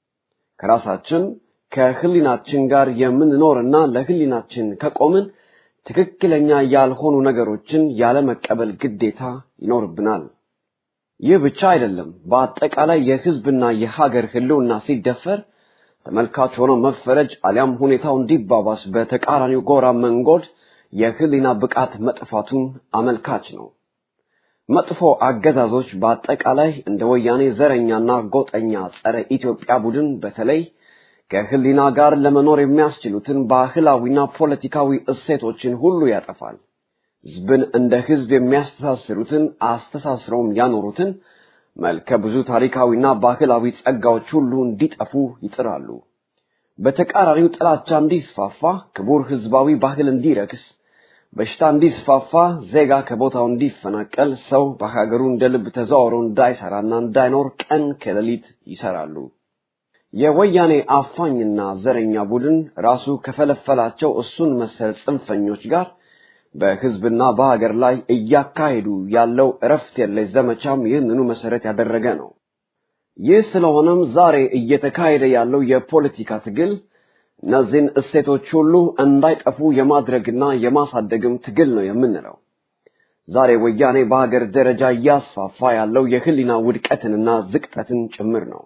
ከራሳችን ከህሊናችን ጋር የምንኖርና ለህሊናችን ከቆምን ትክክለኛ ያልሆኑ ነገሮችን ያለመቀበል ግዴታ ይኖርብናል። ይህ ብቻ አይደለም። በአጠቃላይ የህዝብና የሀገር ህልውና ሲደፈር ተመልካች ሆኖ መፈረጅ አሊያም ሁኔታው እንዲባባስ በተቃራኒው ጎራ መንጎድ የህሊና ብቃት መጥፋቱን አመልካች ነው። መጥፎ አገዛዞች በአጠቃላይ እንደ ወያኔ ዘረኛና ጎጠኛ ጸረ ኢትዮጵያ ቡድን በተለይ ከህሊና ጋር ለመኖር የሚያስችሉትን ባህላዊና ፖለቲካዊ እሴቶችን ሁሉ ያጠፋል። ህዝብን እንደ ህዝብ የሚያስተሳስሩትን አስተሳስረውም ያኖሩትን መልከ ብዙ ታሪካዊና ባህላዊ ጸጋዎች ሁሉ እንዲጠፉ ይጥራሉ። በተቃራኒው ጥላቻ እንዲስፋፋ፣ ክቡር ህዝባዊ ባህል እንዲረክስ፣ በሽታ እንዲስፋፋ፣ ዜጋ ከቦታው እንዲፈናቀል፣ ሰው በሀገሩ እንደ ልብ ተዘዋውሮ እንዳይሰራና እንዳይኖር ቀን ከሌሊት ይሰራሉ። የወያኔ አፋኝና ዘረኛ ቡድን ራሱ ከፈለፈላቸው እሱን መሰል ጽንፈኞች ጋር በህዝብና በሀገር ላይ እያካሄዱ ያለው እረፍት የለሽ ዘመቻም ይህንኑ መሰረት ያደረገ ነው። ይህ ስለሆነም ዛሬ እየተካሄደ ያለው የፖለቲካ ትግል እነዚህን እሴቶች ሁሉ እንዳይጠፉ የማድረግና የማሳደግም ትግል ነው የምንለው። ዛሬ ወያኔ በሀገር ደረጃ እያስፋፋ ያለው የህሊና ውድቀትንና ዝቅጠትን ጭምር ነው።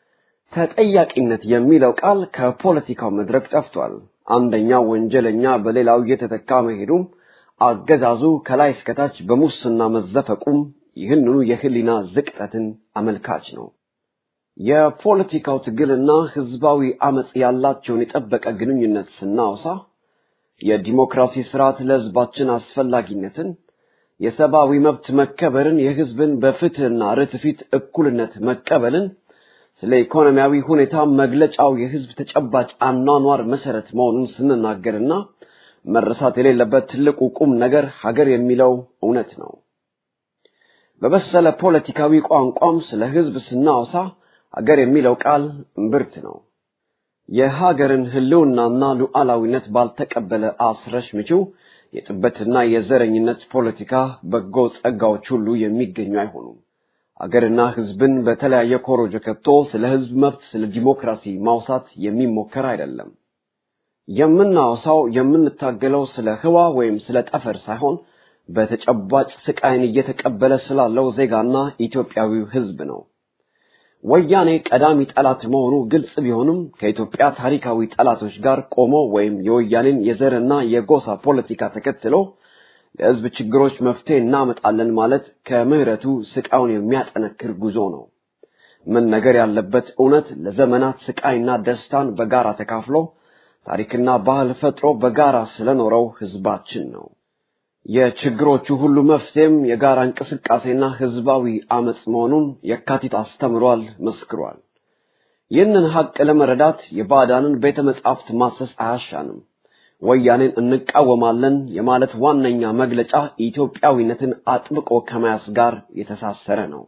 ተጠያቂነት የሚለው ቃል ከፖለቲካው መድረክ ጠፍቷል። አንደኛው ወንጀለኛ በሌላው እየተተካ መሄዱም አገዛዙ ከላይ እስከታች በሙስና መዘፈቁም ይህንኑ የህሊና ዝቅጠትን አመልካች ነው። የፖለቲካው ትግልና ህዝባዊ አመጽ ያላቸውን የጠበቀ ግንኙነት ስናወሳ የዲሞክራሲ ስርዓት ለህዝባችን አስፈላጊነትን፣ የሰብአዊ መብት መከበርን፣ የህዝብን በፍትህና ርትዕ ፊት እኩልነት መቀበልን፣ ስለ ኢኮኖሚያዊ ሁኔታ መግለጫው የህዝብ ተጨባጭ አኗኗር መሰረት መሆኑን ስንናገርና መረሳት የሌለበት ትልቁ ቁም ነገር ሀገር የሚለው እውነት ነው። በበሰለ ፖለቲካዊ ቋንቋም ስለ ህዝብ ስናወሳ ሀገር የሚለው ቃል እምብርት ነው። የሀገርን ህልውናና ሉዓላዊነት ባልተቀበለ አስረሽ ምችው የጥበትና የዘረኝነት ፖለቲካ በጎ ጸጋዎች ሁሉ የሚገኙ አይሆኑም። አገርና ህዝብን በተለያየ ኮሮጆ ከቶ ስለ ህዝብ መብት፣ ስለ ዲሞክራሲ ማውሳት የሚሞከር አይደለም። የምናወሳው የምንታገለው ስለ ህዋ ወይም ስለ ጠፈር ሳይሆን በተጨባጭ ስቃይን እየተቀበለ ስላለው ዜጋና ኢትዮጵያዊው ህዝብ ነው። ወያኔ ቀዳሚ ጠላት መሆኑ ግልጽ ቢሆንም ከኢትዮጵያ ታሪካዊ ጠላቶች ጋር ቆሞ ወይም የወያኔን የዘርና የጎሳ ፖለቲካ ተከትሎ ለህዝብ ችግሮች መፍትሄ እናመጣለን ማለት ከምህረቱ ስቃዩን የሚያጠነክር ጉዞ ነው። መነገር ያለበት እውነት ለዘመናት ስቃይና ደስታን በጋራ ተካፍሎ ታሪክና ባህል ፈጥሮ በጋራ ስለኖረው ህዝባችን ነው። የችግሮቹ ሁሉ መፍትሄም የጋራ እንቅስቃሴና ህዝባዊ አመጽ መሆኑን የካቲት አስተምሯል፣ መስክሯል። ይህንን ሀቅ ለመረዳት የባዕዳንን ቤተ መጻሕፍት ማሰስ አያሻንም። ወያኔን እንቃወማለን የማለት ዋነኛ መግለጫ ኢትዮጵያዊነትን አጥብቆ ከመያዝ ጋር የተሳሰረ ነው።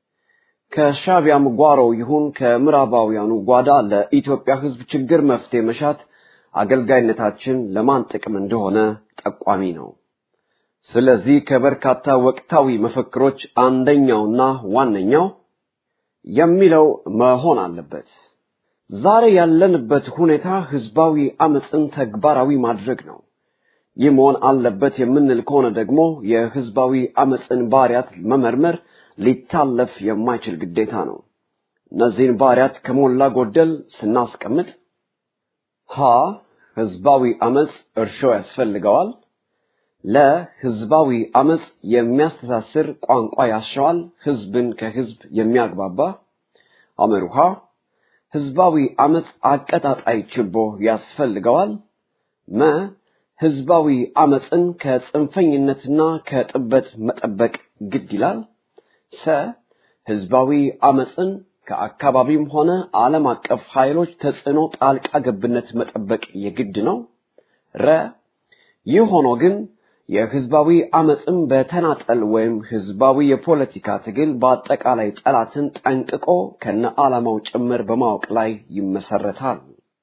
ከሻቢያም ጓሮ ይሁን ከምዕራባውያኑ ጓዳ ለኢትዮጵያ ሕዝብ ችግር መፍትሄ መሻት አገልጋይነታችን ለማን ጥቅም እንደሆነ ጠቋሚ ነው። ስለዚህ ከበርካታ ወቅታዊ መፈክሮች አንደኛውና ዋነኛው የሚለው መሆን አለበት። ዛሬ ያለንበት ሁኔታ ህዝባዊ አመፅን ተግባራዊ ማድረግ ነው። ይህ መሆን አለበት የምንል ከሆነ ደግሞ የህዝባዊ አመፅን ባህሪያት መመርመር ሊታለፍ የማይችል ግዴታ ነው። እነዚህን ባህሪያት ከሞላ ጎደል ስናስቀምጥ ሀ ህዝባዊ አመፅ እርሾ ያስፈልገዋል። ለህዝባዊ አመፅ የሚያስተሳስር ቋንቋ ያሻዋል፣ ህዝብን ከህዝብ የሚያግባባ አመሩሃ ህዝባዊ አመፅ አቀጣጣይ ችቦ ያስፈልገዋል። መ ህዝባዊ አመፅን ከጽንፈኝነትና ከጥበት መጠበቅ ግድ ይላል። ሰ ህዝባዊ አመፅን ከአካባቢም ሆነ ዓለም አቀፍ ኃይሎች ተጽዕኖ ጣልቃ ገብነት መጠበቅ የግድ ነው። ረ ይህ ሆኖ ግን የህዝባዊ አመፅም በተናጠል ወይም ህዝባዊ የፖለቲካ ትግል በአጠቃላይ ጠላትን ጠንቅቆ ከነ ዓላማው ጭምር በማወቅ ላይ ይመሰረታል።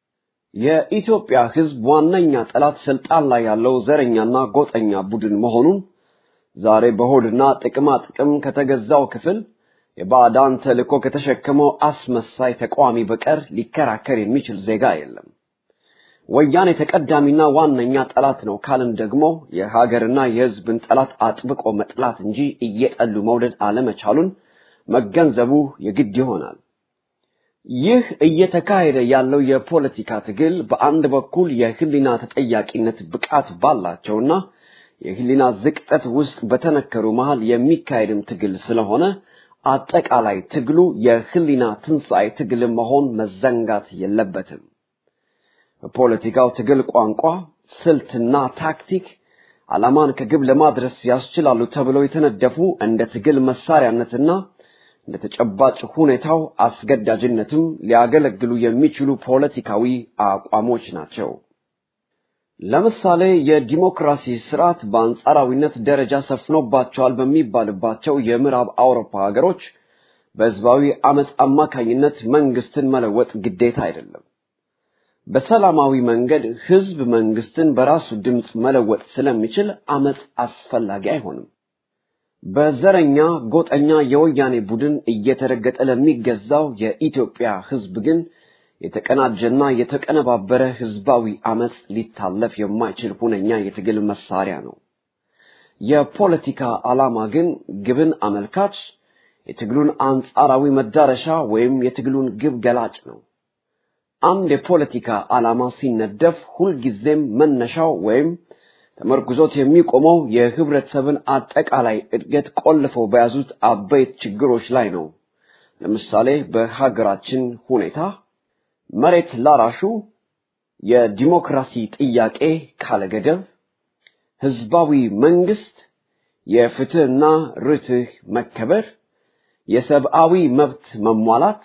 የኢትዮጵያ ህዝብ ዋነኛ ጠላት ስልጣን ላይ ያለው ዘረኛና ጎጠኛ ቡድን መሆኑን ዛሬ በሆድና ጥቅማ ጥቅም ከተገዛው ክፍል የባዕዳን ተልእኮ ከተሸከመው አስመሳይ ተቃዋሚ በቀር ሊከራከር የሚችል ዜጋ የለም። ወያኔ ተቀዳሚና ዋነኛ ጠላት ነው ካልን ደግሞ የሀገርና የህዝብን ጠላት አጥብቆ መጥላት እንጂ እየጠሉ መውደድ አለመቻሉን መገንዘቡ የግድ ይሆናል። ይህ እየተካሄደ ያለው የፖለቲካ ትግል በአንድ በኩል የህሊና ተጠያቂነት ብቃት ባላቸውና የህሊና ዝቅጠት ውስጥ በተነከሩ መሃል የሚካሄድም ትግል ስለሆነ አጠቃላይ ትግሉ የህሊና ትንሣኤ ትግል መሆን መዘንጋት የለበትም። በፖለቲካው ትግል ቋንቋ፣ ስልትና ታክቲክ ዓላማን ከግብ ለማድረስ ያስችላሉ ተብለው የተነደፉ እንደ ትግል መሳሪያነትና እንደ ተጨባጭ ሁኔታው አስገዳጅነትም ሊያገለግሉ የሚችሉ ፖለቲካዊ አቋሞች ናቸው። ለምሳሌ የዲሞክራሲ ስርዓት በአንጻራዊነት ደረጃ ሰፍኖባቸዋል በሚባልባቸው የምዕራብ አውሮፓ ሀገሮች በህዝባዊ አመፅ አማካኝነት መንግስትን መለወጥ ግዴታ አይደለም። በሰላማዊ መንገድ ህዝብ መንግስትን በራሱ ድምፅ መለወጥ ስለሚችል አመፅ አስፈላጊ አይሆንም። በዘረኛ ጎጠኛ የወያኔ ቡድን እየተረገጠ ለሚገዛው የኢትዮጵያ ህዝብ ግን የተቀናጀና የተቀነባበረ ህዝባዊ አመፅ ሊታለፍ የማይችል ሁነኛ የትግል መሳሪያ ነው። የፖለቲካ ዓላማ ግን ግብን አመልካች፣ የትግሉን አንጻራዊ መዳረሻ ወይም የትግሉን ግብ ገላጭ ነው። አንድ የፖለቲካ ዓላማ ሲነደፍ ሁልጊዜም መነሻው ወይም ተመርኩዞት የሚቆመው የህብረተሰብን አጠቃላይ እድገት ቆልፈው በያዙት አበይት ችግሮች ላይ ነው። ለምሳሌ በሀገራችን ሁኔታ መሬት ላራሹ የዲሞክራሲ ጥያቄ ካለገደብ፣ ህዝባዊ መንግስት፣ የፍትህና ርትህ መከበር፣ የሰብአዊ መብት መሟላት፣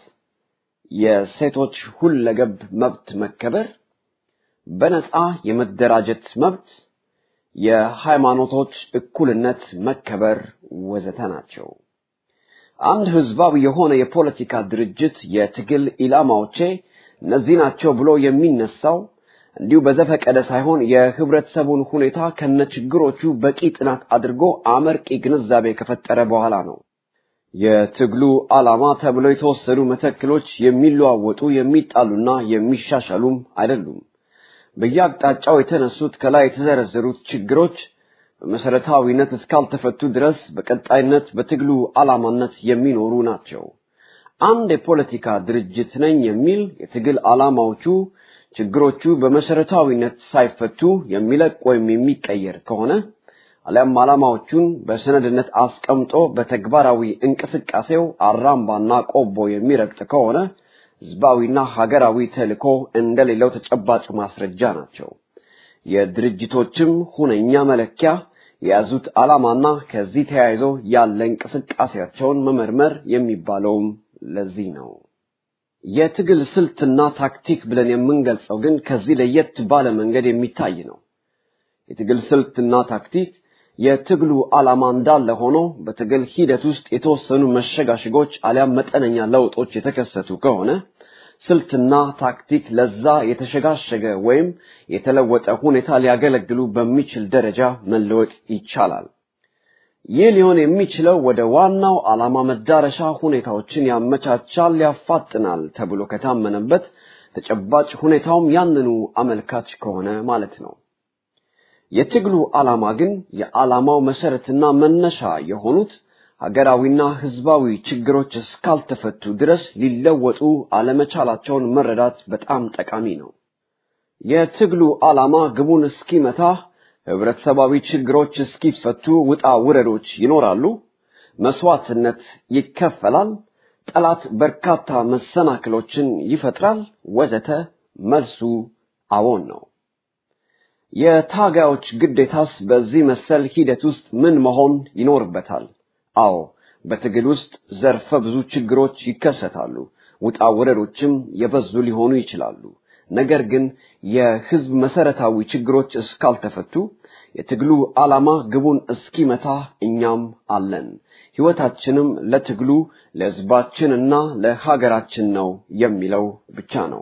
የሴቶች ሁለገብ መብት መከበር፣ በነፃ የመደራጀት መብት፣ የሃይማኖቶች እኩልነት መከበር ወዘተ ናቸው። አንድ ህዝባዊ የሆነ የፖለቲካ ድርጅት የትግል ኢላማዎቼ እነዚህ ናቸው ብሎ የሚነሳው እንዲሁ በዘፈቀደ ሳይሆን የህብረተሰቡን ሁኔታ ከነችግሮቹ በቂ ጥናት አድርጎ አመርቂ ግንዛቤ ከፈጠረ በኋላ ነው። የትግሉ ዓላማ ተብለው የተወሰዱ መተክሎች የሚለዋወጡ የሚጣሉና የሚሻሻሉም አይደሉም። በየአቅጣጫው የተነሱት ከላይ የተዘረዘሩት ችግሮች በመሰረታዊነት እስካልተፈቱ ድረስ በቀጣይነት በትግሉ ዓላማነት የሚኖሩ ናቸው። አንድ የፖለቲካ ድርጅት ነኝ የሚል የትግል ዓላማዎቹ ችግሮቹ በመሰረታዊነት ሳይፈቱ የሚለቅ ወይም የሚቀየር ከሆነ አሊያም ዓላማዎቹን በሰነድነት አስቀምጦ በተግባራዊ እንቅስቃሴው አራምባና ቆቦ የሚረግጥ ከሆነ ህዝባዊና ሀገራዊ ተልእኮ እንደሌለው ተጨባጭ ማስረጃ ናቸው። የድርጅቶችም ሁነኛ መለኪያ የያዙት ዓላማና ከዚህ ተያይዞ ያለ እንቅስቃሴያቸውን መመርመር የሚባለውም ለዚህ ነው። የትግል ስልትና ታክቲክ ብለን የምንገልጸው ግን ከዚህ ለየት ባለ መንገድ የሚታይ ነው። የትግል ስልትና ታክቲክ የትግሉ ዓላማ እንዳለ ሆኖ በትግል ሂደት ውስጥ የተወሰኑ መሸጋሸጎች አሊያም መጠነኛ ለውጦች የተከሰቱ ከሆነ ስልትና ታክቲክ ለዛ የተሸጋሸገ ወይም የተለወጠ ሁኔታ ሊያገለግሉ በሚችል ደረጃ መለወጥ ይቻላል። ይህ ሊሆን የሚችለው ወደ ዋናው ዓላማ መዳረሻ ሁኔታዎችን ያመቻቻል፣ ያፋጥናል ተብሎ ከታመነበት ተጨባጭ ሁኔታውም ያንኑ አመልካች ከሆነ ማለት ነው። የትግሉ ዓላማ ግን የዓላማው መሰረትና መነሻ የሆኑት ሀገራዊና ህዝባዊ ችግሮች እስካልተፈቱ ድረስ ሊለወጡ አለመቻላቸውን መረዳት በጣም ጠቃሚ ነው። የትግሉ ዓላማ ግቡን እስኪመታ ህብረተሰባዊ ችግሮች እስኪፈቱ ውጣ ውረዶች ይኖራሉ፣ መስዋዕትነት ይከፈላል፣ ጠላት በርካታ መሰናክሎችን ይፈጥራል፣ ወዘተ። መልሱ አዎን ነው። የታጋዮች ግዴታስ በዚህ መሰል ሂደት ውስጥ ምን መሆን ይኖርበታል? አዎ በትግል ውስጥ ዘርፈ ብዙ ችግሮች ይከሰታሉ፣ ውጣ ውረዶችም የበዙ ሊሆኑ ይችላሉ። ነገር ግን የህዝብ መሰረታዊ ችግሮች እስካልተፈቱ የትግሉ ዓላማ ግቡን እስኪመታ እኛም አለን። ህይወታችንም ለትግሉ ለህዝባችንና ለሀገራችን ነው የሚለው ብቻ ነው።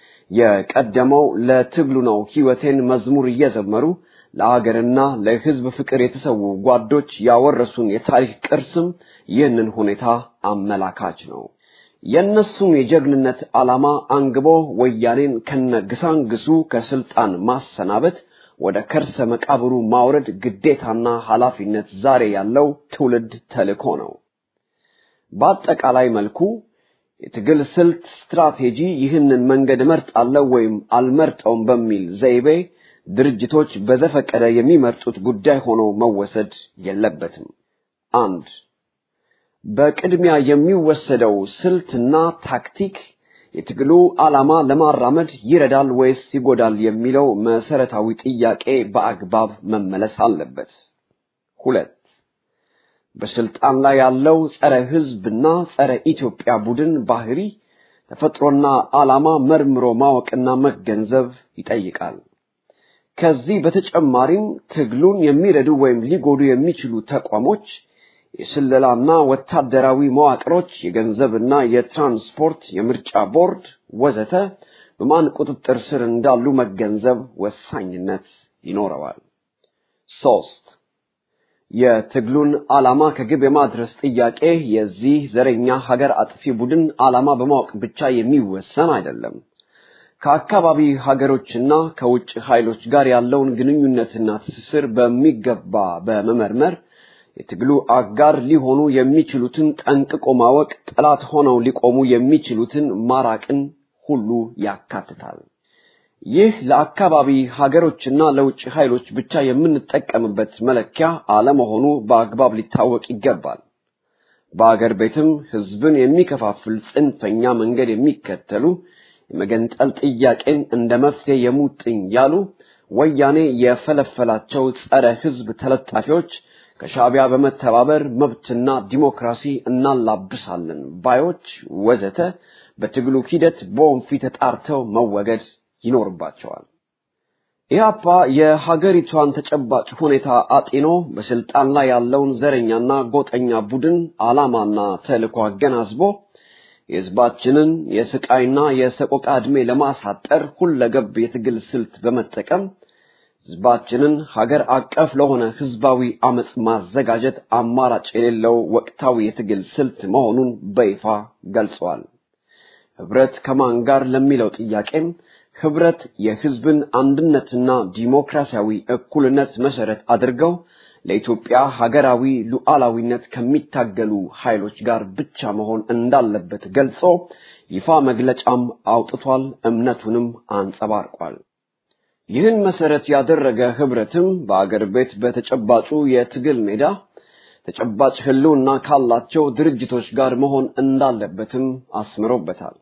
የቀደመው ለትግሉ ነው ህይወቴን መዝሙር እየዘመሩ ለሀገርና ለህዝብ ፍቅር የተሰዉ ጓዶች ያወረሱን የታሪክ ቅርስም ይህንን ሁኔታ አመላካች ነው። የእነሱም የጀግንነት ዓላማ አንግቦ ወያኔን ከነግሳንግሱ ከስልጣን ማሰናበት፣ ወደ ከርሰ መቃብሩ ማውረድ ግዴታና ኃላፊነት ዛሬ ያለው ትውልድ ተልእኮ ነው። በአጠቃላይ መልኩ የትግል ስልት ስትራቴጂ ይህንን መንገድ እመርጣለሁ ወይም አልመርጠውም በሚል ዘይቤ ድርጅቶች በዘፈቀደ የሚመርጡት ጉዳይ ሆኖ መወሰድ የለበትም። አንድ በቅድሚያ የሚወሰደው ስልትና ታክቲክ የትግሉ ዓላማ ለማራመድ ይረዳል ወይስ ይጎዳል የሚለው መሰረታዊ ጥያቄ በአግባብ መመለስ አለበት። ሁለት በስልጣን ላይ ያለው ጸረ ህዝብና ጸረ ኢትዮጵያ ቡድን ባህሪ ተፈጥሮና ዓላማ መርምሮ ማወቅና መገንዘብ ይጠይቃል። ከዚህ በተጨማሪም ትግሉን የሚረዱ ወይም ሊጎዱ የሚችሉ ተቋሞች፣ የስለላና ወታደራዊ መዋቅሮች፣ የገንዘብና የትራንስፖርት፣ የምርጫ ቦርድ ወዘተ በማን ቁጥጥር ስር እንዳሉ መገንዘብ ወሳኝነት ይኖረዋል። ሶስት የትግሉን ዓላማ ከግብ የማድረስ ጥያቄ የዚህ ዘረኛ ሀገር አጥፊ ቡድን ዓላማ በማወቅ ብቻ የሚወሰን አይደለም። ከአካባቢ ሀገሮችና ከውጭ ኃይሎች ጋር ያለውን ግንኙነትና ትስስር በሚገባ በመመርመር የትግሉ አጋር ሊሆኑ የሚችሉትን ጠንቅቆ ማወቅ፣ ጠላት ሆነው ሊቆሙ የሚችሉትን ማራቅን ሁሉ ያካትታል። ይህ ለአካባቢ ሀገሮችና ለውጭ ኃይሎች ብቻ የምንጠቀምበት መለኪያ አለመሆኑ በአግባብ ሊታወቅ ይገባል። በአገር ቤትም ህዝብን የሚከፋፍል ጽንፈኛ መንገድ የሚከተሉ የመገንጠል ጥያቄን እንደ መፍትሄ የሙጥኝ ያሉ ወያኔ የፈለፈላቸው ጸረ ህዝብ ተለጣፊዎች ከሻዕቢያ በመተባበር መብትና ዲሞክራሲ እናላብሳለን ባዮች ወዘተ በትግሉ ሂደት በወንፊት ተጣርተው መወገድ ይኖርባቸዋል። ኢህአፓ የሀገሪቷን ተጨባጭ ሁኔታ አጢኖ በስልጣን ላይ ያለውን ዘረኛና ጎጠኛ ቡድን ዓላማና ተልዕኮ አገናዝቦ የህዝባችንን የስቃይና የሰቆቃ ዕድሜ ለማሳጠር ሁለገብ የትግል ስልት በመጠቀም ህዝባችንን ሀገር አቀፍ ለሆነ ህዝባዊ አመፅ ማዘጋጀት አማራጭ የሌለው ወቅታዊ የትግል ስልት መሆኑን በይፋ ገልጸዋል። ህብረት ከማን ጋር ለሚለው ጥያቄም ህብረት የህዝብን አንድነትና ዲሞክራሲያዊ እኩልነት መሰረት አድርገው ለኢትዮጵያ ሀገራዊ ሉዓላዊነት ከሚታገሉ ኃይሎች ጋር ብቻ መሆን እንዳለበት ገልጾ ይፋ መግለጫም አውጥቷል፣ እምነቱንም አንጸባርቋል። ይህን መሰረት ያደረገ ህብረትም በአገር ቤት በተጨባጩ የትግል ሜዳ ተጨባጭ ህልውና ካላቸው ድርጅቶች ጋር መሆን እንዳለበትም አስምሮበታል።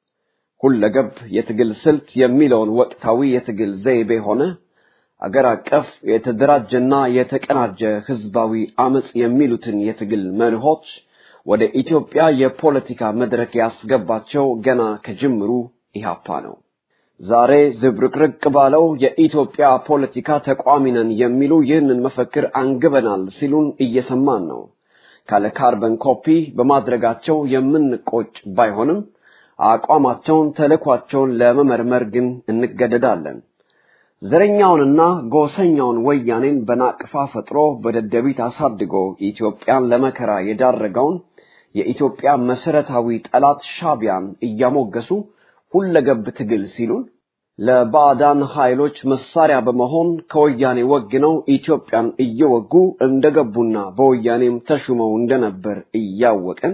ሁለገብ የትግል ስልት የሚለውን ወቅታዊ የትግል ዘይቤ ሆነ አገር አቀፍ የተደራጀና የተቀናጀ ህዝባዊ አመፅ የሚሉትን የትግል መርሆች ወደ ኢትዮጵያ የፖለቲካ መድረክ ያስገባቸው ገና ከጅምሩ ኢህአፓ ነው። ዛሬ ዝብርቅርቅ ባለው የኢትዮጵያ ፖለቲካ ተቋሚ ነን የሚሉ ይህንን መፈክር አንግበናል ሲሉን እየሰማን ነው። ካለ ካርበን ኮፒ በማድረጋቸው የምንቆጭ ባይሆንም አቋማቸውን፣ ተልዕኳቸውን ለመመርመር ግን እንገደዳለን። ዘረኛውንና ጎሰኛውን ወያኔን በናቅፋ ፈጥሮ በደደቢት አሳድጎ ኢትዮጵያን ለመከራ የዳረገውን የኢትዮጵያ መሰረታዊ ጠላት ሻቢያን እያሞገሱ ሁለገብ ትግል ሲሉን ለባዕዳን ኃይሎች መሳሪያ በመሆን ከወያኔ ወግነው ኢትዮጵያን እየወጉ እንደገቡና በወያኔም ተሹመው እንደነበር እያወቅን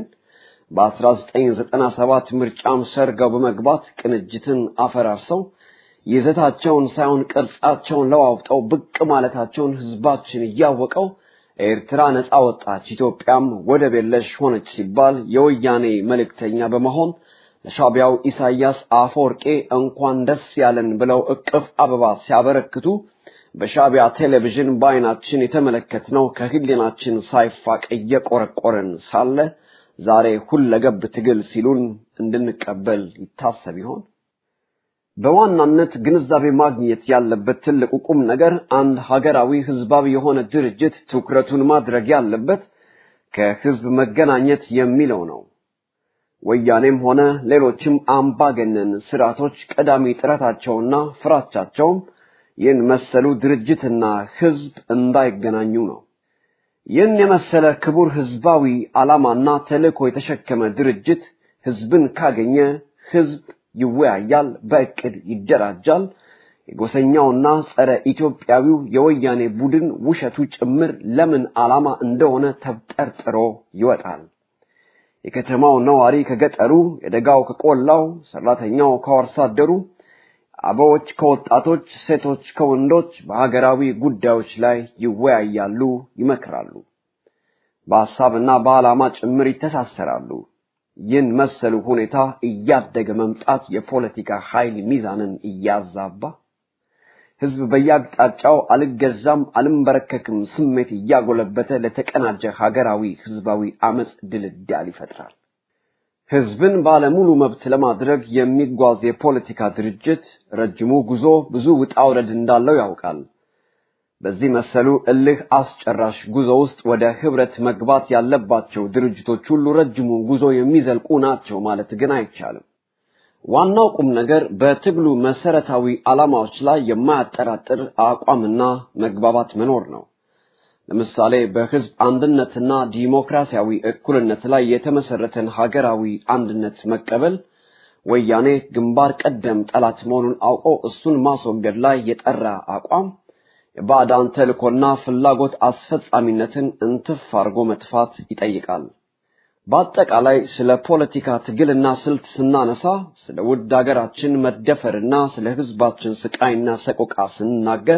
በ1997 ምርጫም ሰርገው በመግባት ቅንጅትን አፈራርሰው ይዘታቸውን ሳይሆን ቅርጻቸውን ለዋውጠው ብቅ ማለታቸውን ህዝባችን እያወቀው ኤርትራ ነፃ ወጣች፣ ኢትዮጵያም ወደብ የለሽ ሆነች ሲባል የወያኔ መልእክተኛ በመሆን ለሻቢያው ኢሳያስ አፈወርቄ እንኳን ደስ ያለን ብለው እቅፍ አበባ ሲያበረክቱ በሻቢያ ቴሌቪዥን በአይናችን የተመለከትነው ከህሊናችን ሳይፋቅ እየቆረቆረን ሳለ ዛሬ ሁለገብ ትግል ሲሉን እንድንቀበል ይታሰብ ይሆን? በዋናነት ግንዛቤ ማግኘት ያለበት ትልቁ ቁም ነገር አንድ ሀገራዊ ህዝባዊ የሆነ ድርጅት ትኩረቱን ማድረግ ያለበት ከህዝብ መገናኘት የሚለው ነው። ወያኔም ሆነ ሌሎችም አምባገነን ስርዓቶች ቀዳሚ ጥረታቸውና ፍራቻቸውም ይህን መሰሉ ድርጅትና ህዝብ እንዳይገናኙ ነው። ይህን የመሰለ ክቡር ህዝባዊ ዓላማና ተልእኮ የተሸከመ ድርጅት ህዝብን ካገኘ ህዝብ ይወያያል፣ በእቅድ ይደራጃል። የጎሰኛውና ጸረ ኢትዮጵያዊው የወያኔ ቡድን ውሸቱ ጭምር ለምን ዓላማ እንደሆነ ተብጠርጥሮ ይወጣል። የከተማው ነዋሪ ከገጠሩ፣ የደጋው ከቆላው፣ ሰራተኛው ከአርሶ አደሩ፣ አበዎች ከወጣቶች፣ ሴቶች ከወንዶች በሀገራዊ ጉዳዮች ላይ ይወያያሉ፣ ይመክራሉ። በሐሳብና በዓላማ ጭምር ይተሳሰራሉ። ይህን መሰሉ ሁኔታ እያደገ መምጣት የፖለቲካ ኃይል ሚዛንን እያዛባ ህዝብ በየአቅጣጫው አልገዛም አልንበረከክም ስሜት እያጎለበተ ለተቀናጀ ሀገራዊ ህዝባዊ አመፅ ድልዳል ይፈጥራል። ህዝብን ባለሙሉ መብት ለማድረግ የሚጓዝ የፖለቲካ ድርጅት ረጅሙ ጉዞ ብዙ ውጣ ውረድ እንዳለው ያውቃል። በዚህ መሰሉ እልህ አስጨራሽ ጉዞ ውስጥ ወደ ህብረት መግባት ያለባቸው ድርጅቶች ሁሉ ረጅሙን ጉዞ የሚዘልቁ ናቸው ማለት ግን አይቻልም። ዋናው ቁም ነገር በትግሉ መሰረታዊ ዓላማዎች ላይ የማያጠራጥር አቋምና መግባባት መኖር ነው። ለምሳሌ በህዝብ አንድነትና ዲሞክራሲያዊ እኩልነት ላይ የተመሰረተን ሀገራዊ አንድነት መቀበል ወያኔ ግንባር ቀደም ጠላት መሆኑን አውቆ እሱን ማስወገድ ላይ የጠራ አቋም የባዕዳን ተልእኮና ፍላጎት አስፈጻሚነትን እንትፍ አድርጎ መጥፋት ይጠይቃል። በአጠቃላይ ስለ ፖለቲካ ትግልና ስልት ስናነሳ ስለ ውድ ሀገራችን መደፈርና ስለ ህዝባችን ስቃይና ሰቆቃ ስንናገር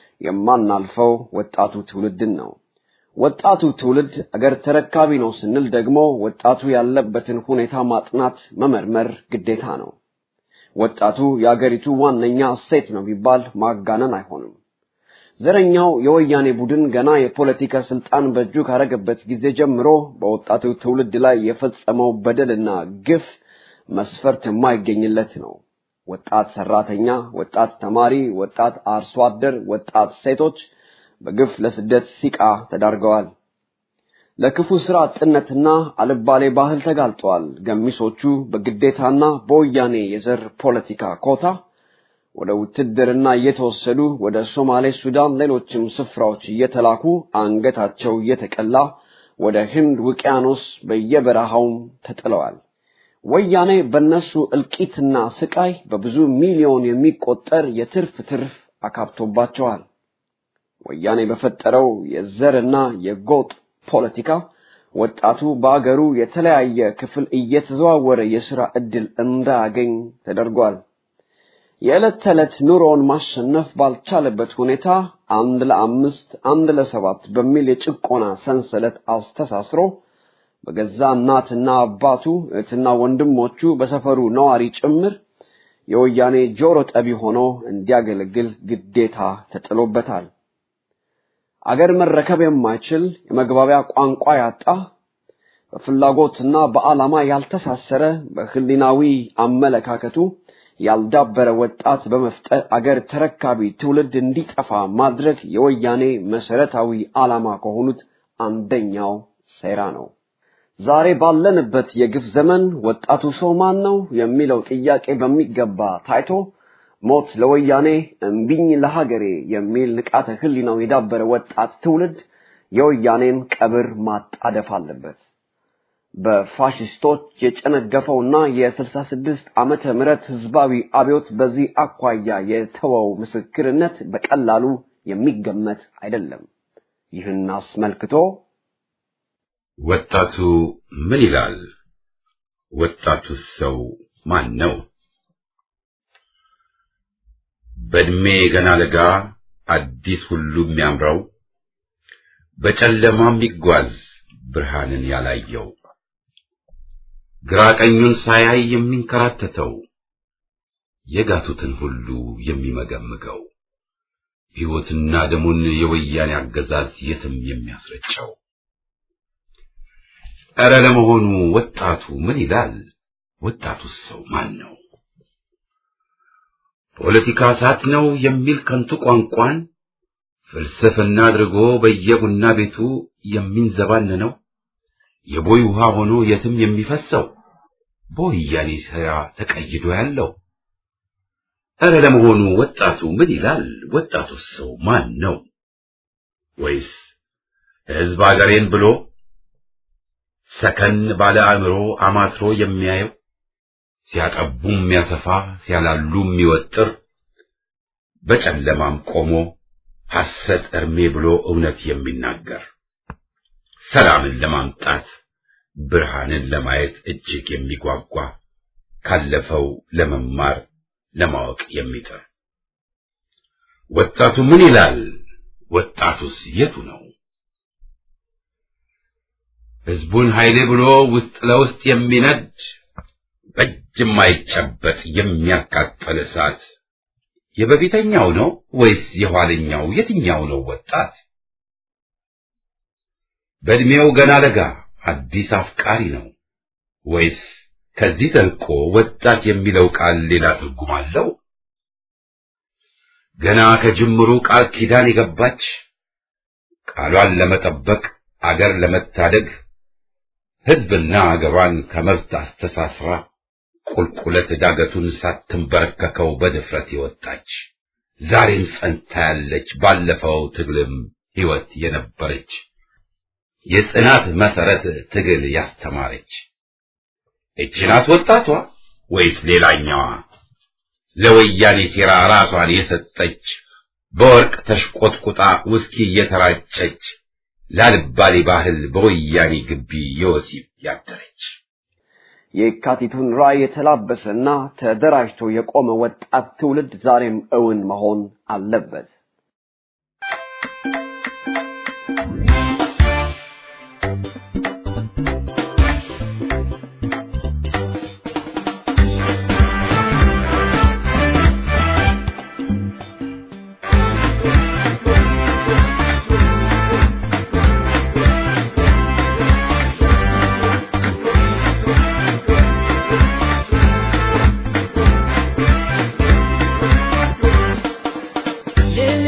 የማናልፈው ወጣቱ ትውልድን ነው። ወጣቱ ትውልድ አገር ተረካቢ ነው ስንል ደግሞ ወጣቱ ያለበትን ሁኔታ ማጥናት፣ መመርመር ግዴታ ነው። ወጣቱ የአገሪቱ ዋነኛ እሴት ነው ቢባል ማጋነን አይሆንም። ዘረኛው የወያኔ ቡድን ገና የፖለቲካ ስልጣን በእጁ ካረገበት ጊዜ ጀምሮ በወጣቱ ትውልድ ላይ የፈጸመው በደልና ግፍ መስፈርት የማይገኝለት ነው። ወጣት ሰራተኛ፣ ወጣት ተማሪ፣ ወጣት አርሶ አደር፣ ወጣት ሴቶች በግፍ ለስደት ሲቃ ተዳርገዋል። ለክፉ ስራ አጥነትና አልባሌ ባህል ተጋልጠዋል። ገሚሶቹ በግዴታና በወያኔ የዘር ፖለቲካ ኮታ ወደ ውትድርና እየተወሰዱ ወደ ሶማሌ፣ ሱዳን፣ ሌሎችም ስፍራዎች እየተላኩ አንገታቸው እየተቀላ ወደ ህንድ ውቅያኖስ በየበረሃውም ተጥለዋል። ወያኔ በነሱ እልቂትና ስቃይ በብዙ ሚሊዮን የሚቆጠር የትርፍ ትርፍ አካብቶባቸዋል። ወያኔ በፈጠረው የዘርና የጎጥ ፖለቲካ ወጣቱ በአገሩ የተለያየ ክፍል እየተዘዋወረ የሥራ ዕድል እንዳያገኝ ተደርጓል። የዕለት ተዕለት ኑሮውን ማሸነፍ ባልቻለበት ሁኔታ አንድ ለአምስት አንድ ለሰባት በሚል የጭቆና ሰንሰለት አስተሳስሮ በገዛ እናትና አባቱ እህትና ወንድሞቹ በሰፈሩ ነዋሪ ጭምር የወያኔ ጆሮ ጠቢ ሆኖ እንዲያገለግል ግዴታ ተጥሎበታል። አገር መረከብ የማይችል የመግባቢያ ቋንቋ ያጣ በፍላጎትና በዓላማ ያልተሳሰረ በህሊናዊ አመለካከቱ ያልዳበረ ወጣት በመፍጠር አገር ተረካቢ ትውልድ እንዲጠፋ ማድረግ የወያኔ መሰረታዊ ዓላማ ከሆኑት አንደኛው ሴራ ነው። ዛሬ ባለንበት የግፍ ዘመን ወጣቱ ሰው ማን ነው የሚለው ጥያቄ በሚገባ ታይቶ ሞት ለወያኔ እምቢኝ ለሀገሬ የሚል ንቃተ ህሊናው የዳበረ ወጣት ትውልድ የወያኔን ቀብር ማጣደፍ አለበት። በፋሽስቶች የጨነገፈውና የስልሳ ስድስት ዓመተ ምህረት ህዝባዊ አብዮት በዚህ አኳያ የተወው ምስክርነት በቀላሉ የሚገመት አይደለም። ይህን አስመልክቶ ወጣቱ ምን ይላል? ወጣቱስ ሰው ማን ነው? በእድሜ ገና ለጋ አዲስ ሁሉ የሚያምረው በጨለማ የሚጓዝ ብርሃንን ያላየው ግራ ቀኙን ሳያይ የሚንከራተተው የጋቱትን ሁሉ የሚመገምገው ሕይወትና ደሙን የወያኔ አገዛዝ የትም የሚያስረጨው ኧረ ለመሆኑ ወጣቱ ምን ይላል? ወጣቱስ ሰው ማን ነው? ፖለቲካ እሳት ነው የሚል ከንቱ ቋንቋን ፍልስፍና አድርጎ በየቡና ቤቱ የሚንዘባነነው የቦይ ውሃ ሆኖ የትም የሚፈሰው በወያኔ ሥራ ተቀይዶ ያለው ኧረ ለመሆኑ ወጣቱ ምን ይላል? ወጣቱስ ሰው ማን ነው? ወይስ ሕዝብ አገሬን ብሎ ሰከን ባለ አእምሮ አማትሮ የሚያየው ሲያጠቡ የሚያሰፋ ሲያላሉ የሚወጥር በጨለማም ቆሞ ሐሰት እርሜ ብሎ እውነት የሚናገር ሰላምን ለማምጣት ብርሃንን ለማየት እጅግ የሚጓጓ ካለፈው ለመማር ለማወቅ የሚጥር ወጣቱ ምን ይላል? ወጣቱስ የቱ ነው? ሕዝቡን ኃይሌ ብሎ ውስጥ ለውስጥ የሚነድ በእጅ የማይጨበጥ የሚያቃጥል እሳት የበፊተኛው ነው ወይስ የኋለኛው? የትኛው ነው ወጣት? በእድሜው ገና ለጋ አዲስ አፍቃሪ ነው ወይስ ከዚህ ተልቆ ወጣት የሚለው ቃል ሌላ ትርጉም አለው? ገና ከጅምሩ ቃል ኪዳን የገባች ቃሏን ለመጠበቅ አገር ለመታደግ ሕዝብና አገሯን ከመብት አስተሳስራ ቁልቁለት ዳገቱን ሳትንበረከከው በድፍረት የወጣች ዛሬም ጸንታ ያለች ባለፈው ትግልም ሕይወት የነበረች የጽናት መሰረት ትግል ያስተማረች እቺ ናት ወጣቷ ወይስ ሌላኛዋ ለወያኔ ሴራ ራሷን የሰጠች በወርቅ ተሽቆጥቁጣ ውስኪ እየተራጨች ላልባሌ ባህል በወያኔ ግቢ የወሲብ ያደረች የካቲቱን ራዕይ የተላበሰና ተደራጅቶ የቆመ ወጣት ትውልድ ዛሬም እውን መሆን አለበት። ልጅ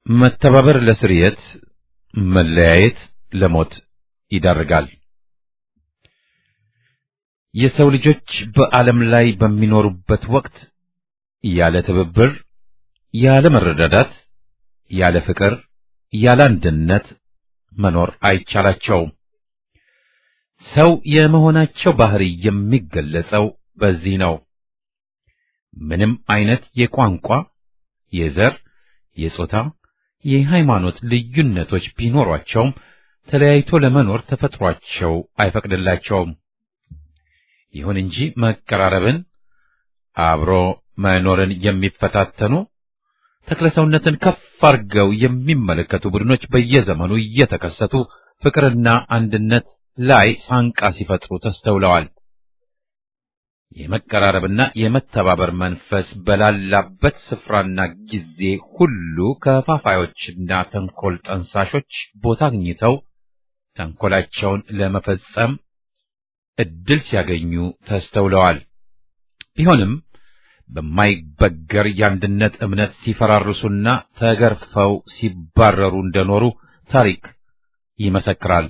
መተባበር ለስርየት፣ መለያየት ለሞት ይዳርጋል። የሰው ልጆች በዓለም ላይ በሚኖሩበት ወቅት ያለ ትብብር፣ ያለ መረዳዳት፣ ያለ ፍቅር፣ ያለ አንድነት መኖር አይቻላቸውም። ሰው የመሆናቸው ባህሪ የሚገለጸው በዚህ ነው። ምንም አይነት የቋንቋ፣ የዘር፣ የጾታ፣ የሃይማኖት ልዩነቶች ቢኖሯቸውም ተለያይቶ ለመኖር ተፈጥሯቸው አይፈቅድላቸውም። ይሁን እንጂ መቀራረብን፣ አብሮ መኖርን የሚፈታተኑ ተክለሰውነትን ከፍ አድርገው የሚመለከቱ ቡድኖች በየዘመኑ እየተከሰቱ ፍቅርና አንድነት ላይ ሳንቃ ሲፈጥሩ ተስተውለዋል። የመቀራረብና የመተባበር መንፈስ በላላበት ስፍራና ጊዜ ሁሉ ከፋፋዮችና ተንኮል ጠንሳሾች ቦታ አግኝተው ተንኮላቸውን ለመፈጸም እድል ሲያገኙ ተስተውለዋል። ቢሆንም በማይበገር የአንድነት እምነት ሲፈራርሱና ተገርፈው ሲባረሩ እንደኖሩ ታሪክ ይመሰክራል።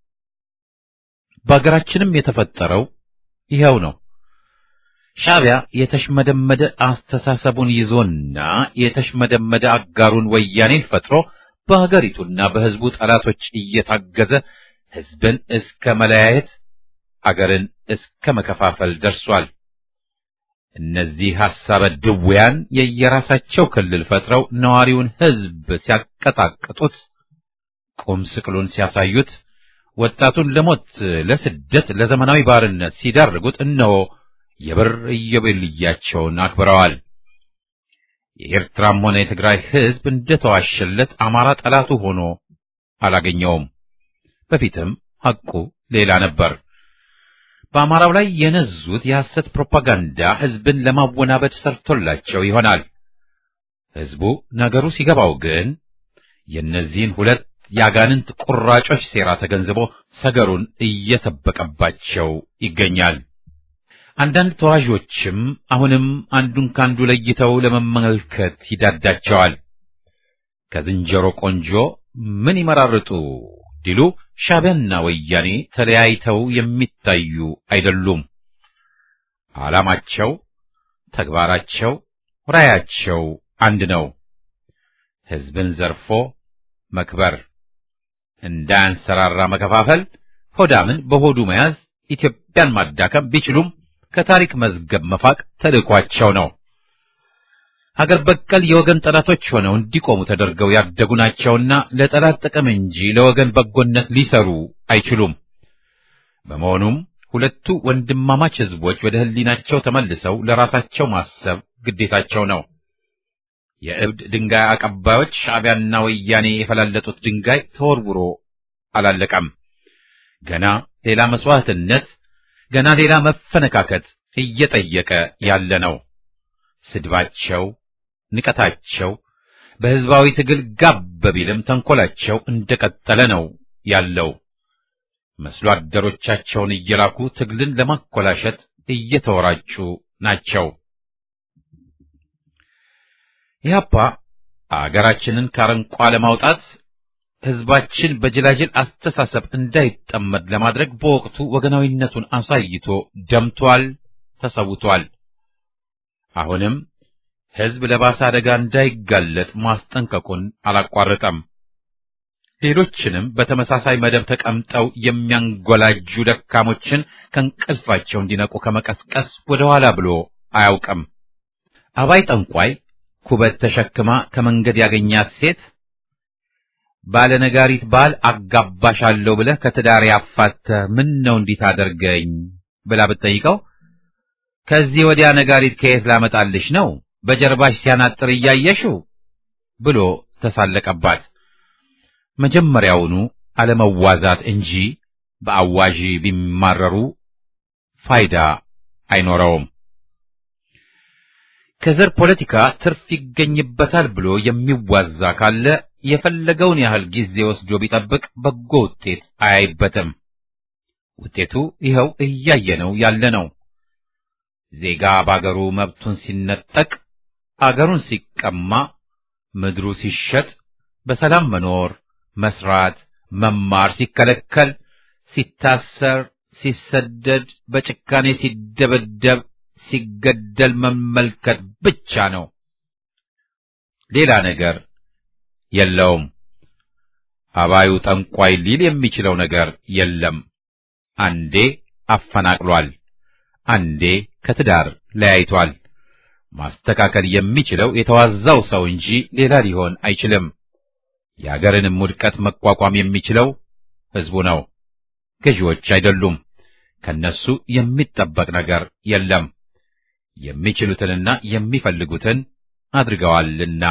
በአገራችንም የተፈጠረው ይኸው ነው። ሻዕቢያ የተሽመደመደ አስተሳሰቡን ይዞና የተሽመደመደ አጋሩን ወያኔን ፈጥሮ በሀገሪቱና በሕዝቡ ጠላቶች እየታገዘ ሕዝብን እስከ መለያየት አገርን እስከ መከፋፈል ደርሷል። እነዚህ ሐሳበ ድውያን የየራሳቸው ክልል ፈጥረው ነዋሪውን ሕዝብ ሲያቀጣቅጡት፣ ቁም ስቅሉን ሲያሳዩት፣ ወጣቱን ለሞት፣ ለስደት፣ ለዘመናዊ ባርነት ሲዳርጉት እነሆ የብር ኢዮቤልያቸውን አክብረዋል። የኤርትራም ሆነ የትግራይ ሕዝብ እንደተዋሸለት አማራ ጠላቱ ሆኖ አላገኘውም። በፊትም ሐቁ ሌላ ነበር። በአማራው ላይ የነዙት የሐሰት ፕሮፓጋንዳ ሕዝብን ለማወናበድ ሰርቶላቸው ይሆናል። ሕዝቡ ነገሩ ሲገባው ግን የእነዚህን ሁለት የአጋንንት ቁራጮች ሴራ ተገንዝቦ ሰገሩን እየሰበቀባቸው ይገኛል። አንዳንድ ተዋዦችም አሁንም አንዱን ካንዱ ለይተው ለመመልከት ይዳዳቸዋል። ከዝንጀሮ ቆንጆ ምን ይመራርጡ ዲሉ ሻዕቢያና ወያኔ ተለያይተው የሚታዩ አይደሉም። ዓላማቸው፣ ተግባራቸው፣ ራያቸው አንድ ነው። ሕዝብን ዘርፎ መክበር፣ እንዳያንሰራራ መከፋፈል፣ ሆዳምን በሆዱ መያዝ፣ ኢትዮጵያን ማዳከም ቢችሉም ከታሪክ መዝገብ መፋቅ ተልዕኳቸው ነው። ሀገር በቀል የወገን ጠላቶች ሆነው እንዲቆሙ ተደርገው ያደጉ ናቸውና ለጠላት ጥቅም እንጂ ለወገን በጎነት ሊሰሩ አይችሉም። በመሆኑም ሁለቱ ወንድማማች ሕዝቦች ወደ ሕሊናቸው ተመልሰው ለራሳቸው ማሰብ ግዴታቸው ነው። የእብድ ድንጋይ አቀባዮች ሻዕቢያና ወያኔ የፈላለጡት ድንጋይ ተወርውሮ አላለቀም። ገና ሌላ መስዋዕትነት ገና ሌላ መፈነካከት እየጠየቀ ያለ ነው። ስድባቸው፣ ንቀታቸው በሕዝባዊ ትግል ጋብ ቢልም ተንኮላቸው እንደቀጠለ ነው ያለው። መስሎ አደሮቻቸውን እየላኩ ትግልን ለማኮላሸት እየተወራጩ ናቸው። ኢህአፓ አገራችንን ካረንቋ ለማውጣት ሕዝባችን በጅላጅል አስተሳሰብ እንዳይጠመድ ለማድረግ በወቅቱ ወገናዊነቱን አሳይቶ ደምቷል፣ ተሰውቷል። አሁንም ሕዝብ ለባሰ አደጋ እንዳይጋለጥ ማስጠንቀቁን አላቋረጠም። ሌሎችንም በተመሳሳይ መደብ ተቀምጠው የሚያንጎላጁ ደካሞችን ከእንቅልፋቸው እንዲነቁ ከመቀስቀስ ወደ ኋላ ብሎ አያውቅም። አባይ ጠንቋይ ኩበት ተሸክማ ከመንገድ ያገኛት ሴት ባለነጋሪት ባል አጋባሻለሁ ብለህ ከትዳር ያፋተህ ምን ነው እንዲህ ታደርገኝ ብላ ብትጠይቀው ከዚህ ወዲያ ነጋሪት ከየት ላመጣልሽ ነው በጀርባሽ ሲያናጥር እያየሽው ብሎ ተሳለቀባት። መጀመሪያውኑ አለመዋዛት እንጂ በአዋዢ ቢማረሩ ፋይዳ አይኖረውም። ከዘር ፖለቲካ ትርፍ ይገኝበታል ብሎ የሚዋዛ ካለ የፈለገውን ያህል ጊዜ ወስዶ ቢጠብቅ በጎ ውጤት አያይበትም። ውጤቱ ይኸው እያየነው ያለ ነው። ዜጋ በአገሩ መብቱን ሲነጠቅ፣ አገሩን ሲቀማ፣ ምድሩ ሲሸጥ፣ በሰላም መኖር፣ መስራት፣ መማር ሲከለከል፣ ሲታሰር፣ ሲሰደድ፣ በጭካኔ ሲደበደብ፣ ሲገደል መመልከት ብቻ ነው። ሌላ ነገር የለውም። አባዩ ጠንቋይ ሊል የሚችለው ነገር የለም። አንዴ አፈናቅሏል፣ አንዴ ከትዳር ለያይቷል። ማስተካከል የሚችለው የተዋዛው ሰው እንጂ ሌላ ሊሆን አይችልም። የአገርንም ውድቀት መቋቋም የሚችለው ሕዝቡ ነው፣ ገዢዎች አይደሉም። ከነሱ የሚጠበቅ ነገር የለም። የሚችሉትንና የሚፈልጉትን አድርገዋልና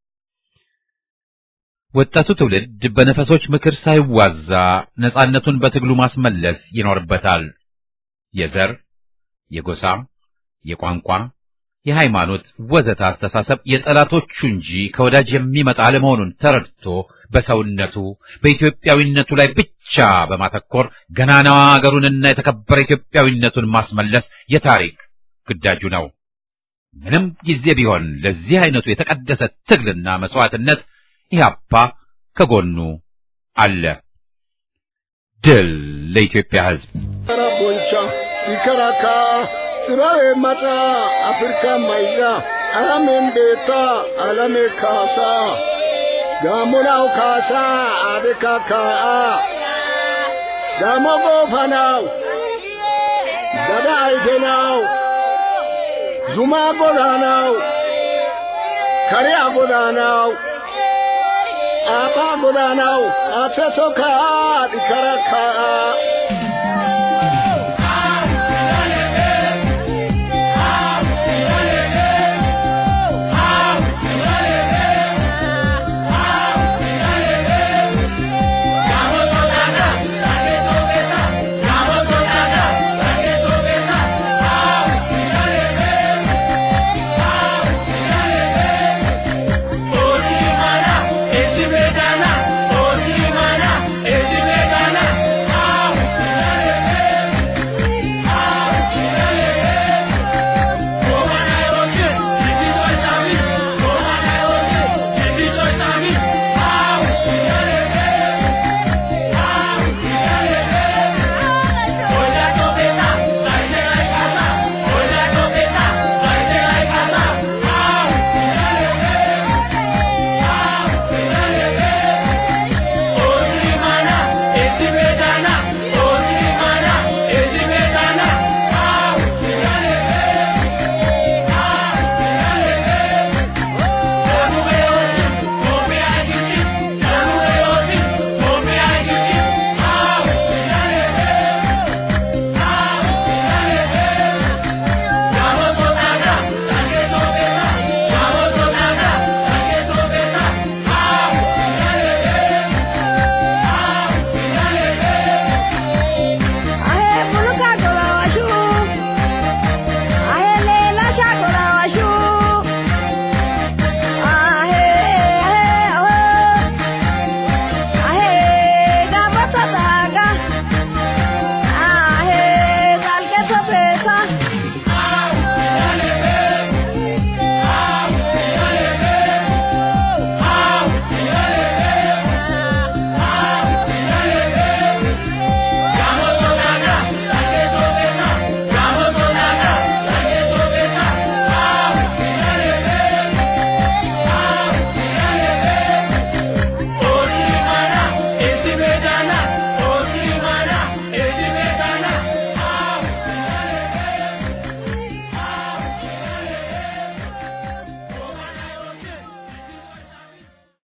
ወጣቱ ትውልድ በነፈሶች ምክር ሳይዋዛ ነጻነቱን በትግሉ ማስመለስ ይኖርበታል። የዘር፣ የጎሳ፣ የቋንቋ፣ የሃይማኖት ወዘተ አስተሳሰብ የጠላቶቹ እንጂ ከወዳጅ የሚመጣ አለመሆኑን ተረድቶ በሰውነቱ በኢትዮጵያዊነቱ ላይ ብቻ በማተኮር ገናናዋ አገሩንና የተከበረ ኢትዮጵያዊነቱን ማስመለስ የታሪክ ግዳጁ ነው። ምንም ጊዜ ቢሆን ለዚህ አይነቱ የተቀደሰ ትግልና መስዋዕትነት ኢህአፓ ከጎኑ አለ። ድል ለኢትዮጵያ ሕዝብ! ቦንቻ ይከራካ ስራዌ መጣ አፍሪካ ማይዛ አላሜን ቤታ አላሜ ካሳ ጋሞናው ካሳ አዴካ ካአ ጋሞ ጎፋናው ደዳ አይቴናው ዙማ ጎዳናው ከሪያ ጎዳናው አባ ጎዳናው አተሶ ካአ ዲከራ ካአ